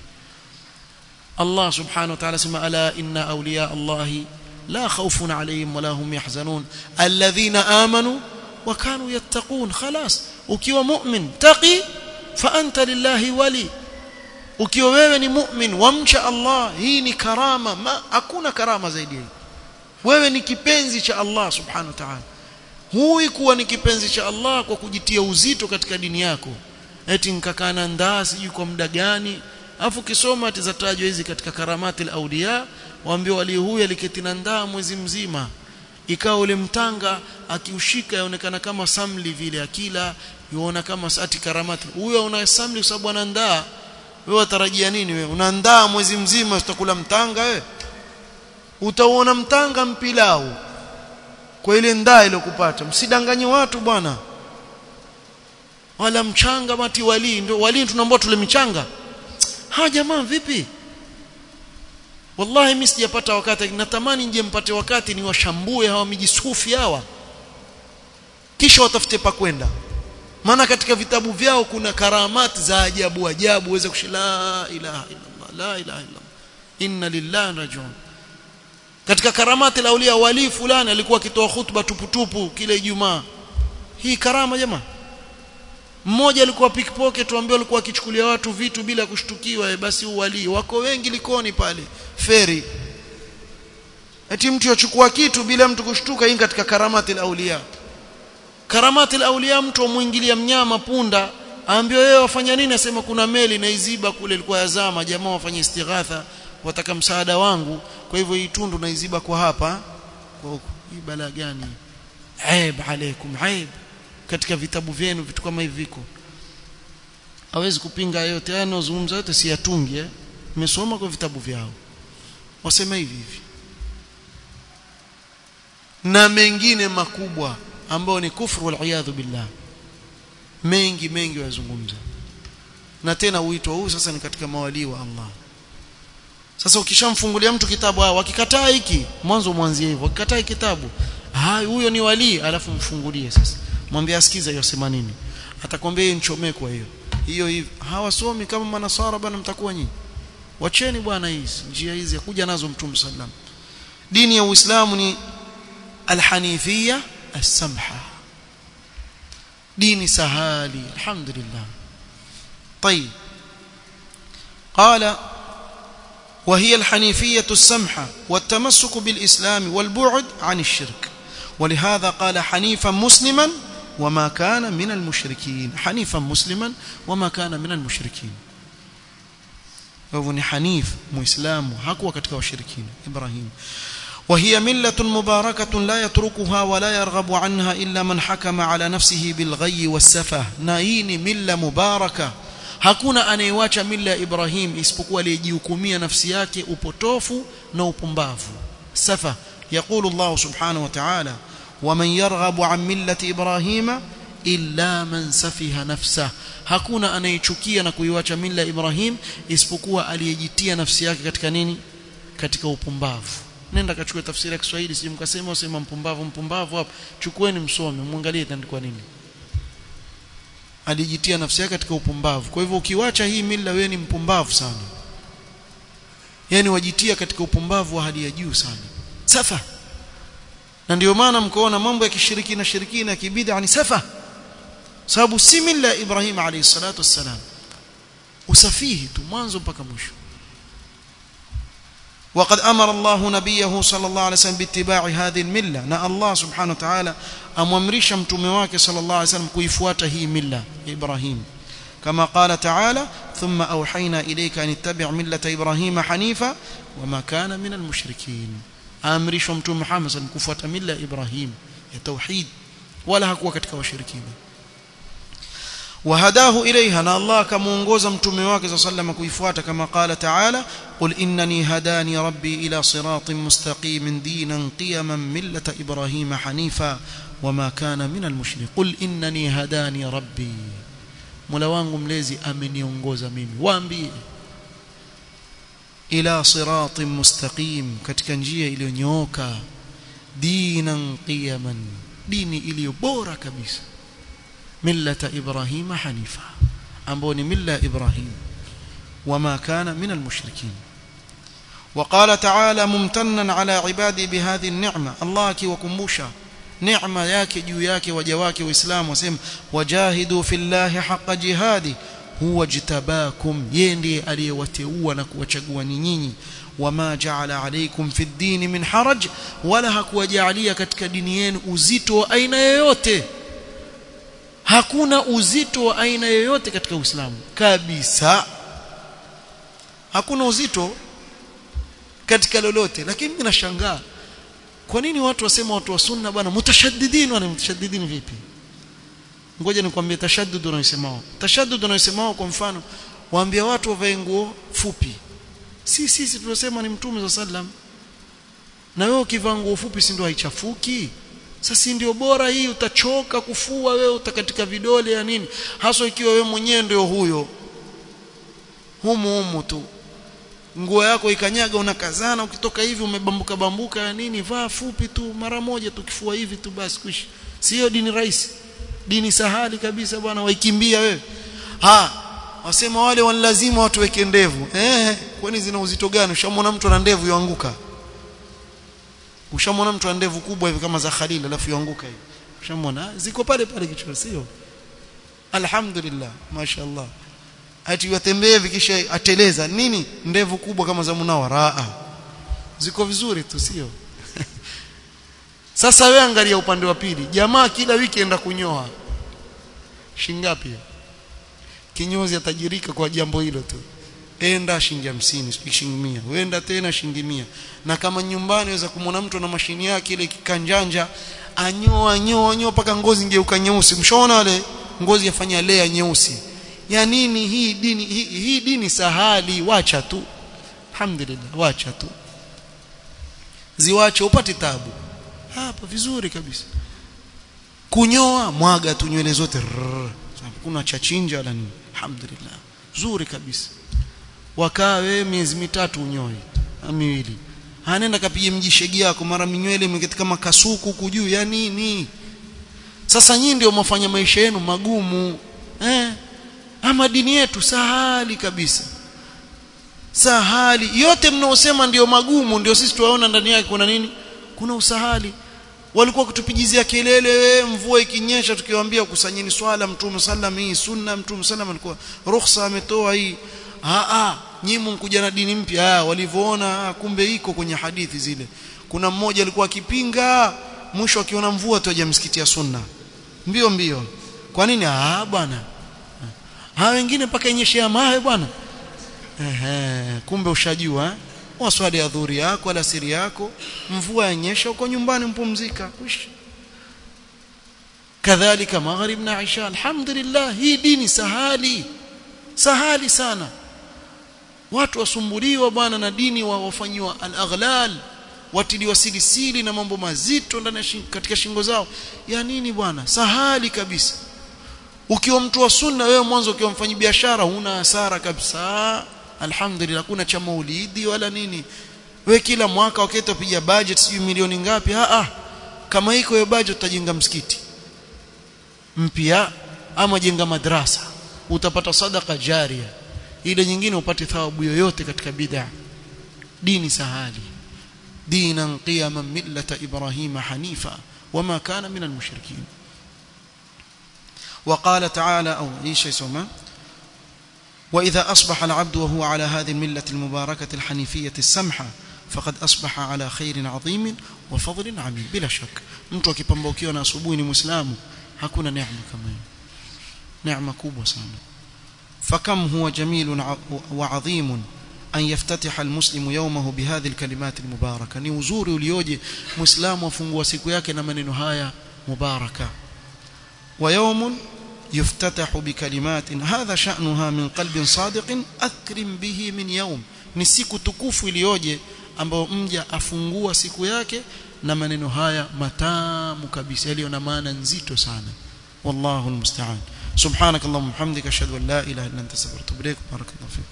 Allah subhanahu wa ta'ala sema ala inna awliya Allahi لا خوف عليهم ولا هم يحزنون الذين آمنوا وكانوا يتقون خلاص ukiwa mu'min taqi fa anta lillahi wali ukiwa wewe ni mu'min wamcha Allah hii ni karama ma hakuna karama zaidi hii wewe ni kipenzi cha Allah subhanahu wa ta'ala hui kuwa ni kipenzi cha Allah kwa kujitia uzito katika dini yako eti nkakana ndaa sijui kwa muda gani afu kisoma atizatajwa hizi katika karamati al-awliya waambie wali huyu aliketi na ndaa mwezi mzima ikawa ule mtanga akiushika yaonekana kama samli vile akila yuona kama sati karamati huyo una samli kwa sababu ana ndaa wewe watarajia nini wewe una ndaa mwezi mzima utakula mtanga wewe utaona mtanga mpilau kwa ile ndaa ile kupata msidanganye watu bwana wala mchanga mati wali ndio wali tunaomba tule michanga ha jamaa vipi wallahi mimi sijapata wakati natamani nje mpate wakati ni washambue hawa mijisufi hawa kisha watafute pa kwenda maana katika vitabu vyao kuna karamati za ajabu ajabu uweze kushila ilaha illallah la ilaha illallah inna lillahi rajiun katika karamati la aulia wali fulani alikuwa akitoa hutuba tuputupu kile Ijumaa hii karama jamaa mmoja alikuwa pickpocket tuambie alikuwa akichukulia watu vitu bila kushtukiwa basi uwali wako wengi likoni pale feri eti mtu yachukua kitu bila mtu kushtuka hii katika karamati aulia karamati aulia mtu amuingilia mnyama punda aambiwa wewe wafanya nini asema kuna meli na iziba kule ilikuwa yazama jamaa wafanye istighatha wataka msaada wangu kwa hivyo hii tundu na iziba kwa hapa kwa huku hii bala gani aib alaikum aib katika vitabu vyenu vitu kama hivi viko hawezi kupinga yote haya yanozungumza yote si yatungi eh nimesoma kwa vitabu vyao wasema hivi hivi na mengine makubwa ambao ni kufru wal iyadhu billah mengi mengi wazungumza na tena uitwa huu sasa ni katika mawalii wa Allah sasa ukishamfungulia mtu kitabu hao wakikataa hiki mwanzo mwanzie hivyo wakikataa kitabu hai huyo ni wali alafu mfungulie sasa mwambie asikize hiyo sema nini atakwambia hiyo nichomee kwa hiyo hiyo hivi hawasomi kama manasara bwana mtakuwa nyinyi wacheni bwana hizi njia hizi kuja nazo mtume sallam dini ya uislamu ni alhanifia as-samha dini sahali alhamdulillah طيب قال وهي الحنيفية السمحة والتمسك بالإسلام والبعد عن الشرك ولهذا قال حنيفا مسلما وما كان من المشركين حنيفا مسلما وما كان من المشركين فهو حنيف مسلم hakuwa katika washirikina Ibrahim وهي ملة مباركة لا يتركها ولا يرغب عنها إلا من حكم على نفسه بالغي والسفه نايني ملة مباركة hakuna anayewacha mila ya Ibrahim isipokuwa aliyejihukumia nafsi yake upotofu na upumbavu safa يقول الله سبحانه وتعالى ومن يرغب عن ملة إبراهيم إلا من سفه نفسه hakuna anayechukia na kuiwacha mila Ibrahim isipokuwa aliyejitia nafsi yake katika nini katika upumbavu nenda kachukue tafsiri ya Kiswahili sije mkasema usema mpumbavu mpumbavu hapo chukueni msome muangalie itaandikwa nini alijitia nafsi yake katika upumbavu kwa hivyo ukiwacha hii mila wewe ni mpumbavu sana yani wajitia katika upumbavu wa hali ya juu sana safa na ndio maana mkoona mambo ya kishiriki na shirikina ya kibid'a ni safa sababu si mila ya Ibrahim alayhi salatu wassalam usafihi tu mwanzo mpaka mwisho وقد أمر الله نبيه صلى الله عليه وسلم باتباع هذه الملة نا الله سبحانه وتعالى أممرش متمواك صلى الله عليه وسلم كيفوات هي ملة إبراهيم كما قال تعالى ثم أوحينا إليك أن اتبع ملة إبراهيم حنيفا وما كان من المشركين أمرش متم محمد صلى الله عليه وسلم كفوات ملة إبراهيم توحيد ولا هكوا كتك وشركين وهداه إليها نا الله كمونغوز متمواك صلى الله عليه وسلم كيفوات كما قال تعالى قل إنني هداني ربي إلى صراط مستقيم دينا قيما ملة إبراهيم حنيفا وما كان من المشرك قل إنني هداني ربي Mola wangu mlezi ameniongoza mimi waambie ila siratin mustaqim katika njia iliyonyooka dinan qiyaman dini iliyo bora kabisa millata ibrahima hanifa ambao ni milla ibrahim wama kana min almushrikin وقال تعالى ممتنا على عبادي بهذه النعمه الله akiwakumbusha neema yake juu yake waja wake waislamu wasema wajahidu fillahi haqa jihadi huwa jitabakum yeye ndiye aliyewateua na kuwachagua ni nyinyi wama jaala alaykum fi ddini min haraj wala hakuwajalia katika dini yenu uzito wa aina yoyote hakuna uzito wa aina yoyote katika Uislamu kabisa hakuna uzito katika lolote lakini mimi nashangaa kwa nini watu wasema watu wa sunna bwana mutashaddidin wana mutashaddidin vipi ngoja nikwambie tashaddud unayosemao tashaddud unayosemao kwa mfano waambia watu wavae nguo fupi si sisi tunasema ni mtume sallam na wewe ukivaa nguo fupi si ndio haichafuki sasa ndio bora hii utachoka kufua wewe utakatika vidole ya nini hasa ikiwa wewe mwenyewe ndio huyo humu humu tu nguo yako ikanyaga unakazana ukitoka hivi umebambuka bambuka ya nini vaa fupi tu mara moja tukifua hivi tu basi kuishi sio dini rahisi dini sahali kabisa bwana waikimbia wewe ha wasema wale wanalazima watu weke ndevu eh kwani zina uzito gani ushamwona mtu ana ndevu yoanguka ushamwona mtu ana ndevu kubwa hivi kama za Khalil alafu yoanguka hivi ushamwona ziko pale pale kichwa sio alhamdulillah mashaallah ati watembee vikisha ateleza nini ndevu kubwa kama za munawara ziko vizuri tu sio sasa wewe angalia upande wa pili jamaa kila wiki enda kunyoa shingapi kinyozi atajirika kwa jambo hilo tu enda shilingi 50 shilingi 100 uenda tena shilingi 100 na kama nyumbani waweza kumwona mtu na mashini yake ile kikanjanja anyoa anyoa anyoa paka ngozi ngeuka nyeusi mshaona wale ngozi yafanya lea nyeusi ya nini hii dini hii, hii dini sahali wacha tu alhamdulillah wacha tu ziwache upate tabu hapa vizuri kabisa kunyoa mwaga tu nywele zote kuna chachinja wala nini alhamdulillah zuri kabisa wakaa wewe miezi mitatu unyoi miwili anaenda kapige mjishegi yako mara minywele imeketi kama kasuku kujuu ya nini sasa nyinyi ndio mwafanya maisha yenu magumu eh ama dini yetu sahali kabisa sahali yote mnaosema ndio magumu ndio sisi tuwaona ndani yake kuna nini kuna usahali walikuwa kutupigizia kelele mvua ikinyesha tukiwaambia kusanyeni swala mtume sallam hii sunna mtume sallam alikuwa ruhusa ametoa hii a a nyinyi mkuja na dini mpya walivyoona kumbe iko kwenye hadithi zile kuna mmoja alikuwa akipinga mwisho akiona mvua tu aje msikiti ya sunna mbio mbio kwa nini ah bwana ha wengine mpaka inyeshea mawe bwana ehe kumbe ushajua waswali ya dhuri yako wala siri yako mvua yanyesha uko nyumbani mpumzika kuishi kadhalika maghrib na isha alhamdulillah hii dini sahali sahali sana watu wasumbuliwa bwana na dini wa wafanyiwa al-aghlal watiliwa silisili na mambo mazito ndani shing, katika shingo zao ya nini bwana sahali kabisa ukiwa mtu wa sunna wewe mwanzo ukiwa mfanyi biashara huna hasara kabisa alhamdulillah kuna cha maulidi wala nini we kila mwaka wakati upiga budget sijui milioni ngapi ah ah kama iko hiyo budget utajenga msikiti mpya ama jenga madrasa utapata sadaka jaria ile nyingine upate thawabu yoyote katika bid'a dini sahali dinan qiyaman millata ibrahima hanifa wama kana min almushrikin وقال تعالى أو إيش يسمى وإذا أصبح العبد وهو على هذه الملة المباركة الحنيفية السمحة فقد أصبح على خير عظيم وفضل عميم بلا شك mtu akipambaukiwa na asubuhi ni muislamu hakuna neema kama hiyo neema kubwa sana فكم هو جميل وعظيم أن يفتتح المسلم يومه بهذه الكلمات المباركة ni uzuri ulioje muislamu afungua siku yake na maneno haya mubaraka ويوم يفتتح بكلمات هذا شأنها من قلب صادق أكرم به من يوم ni siku tukufu iliyoje ambayo mja afungua siku yake na maneno haya matamu kabisa yaliyo na maana nzito sana wallahu almusta'an subhanakallahumma hamdika ashhadu an la ilaha illa anta astaghfiruka wa atubu ilaik barakallahu fik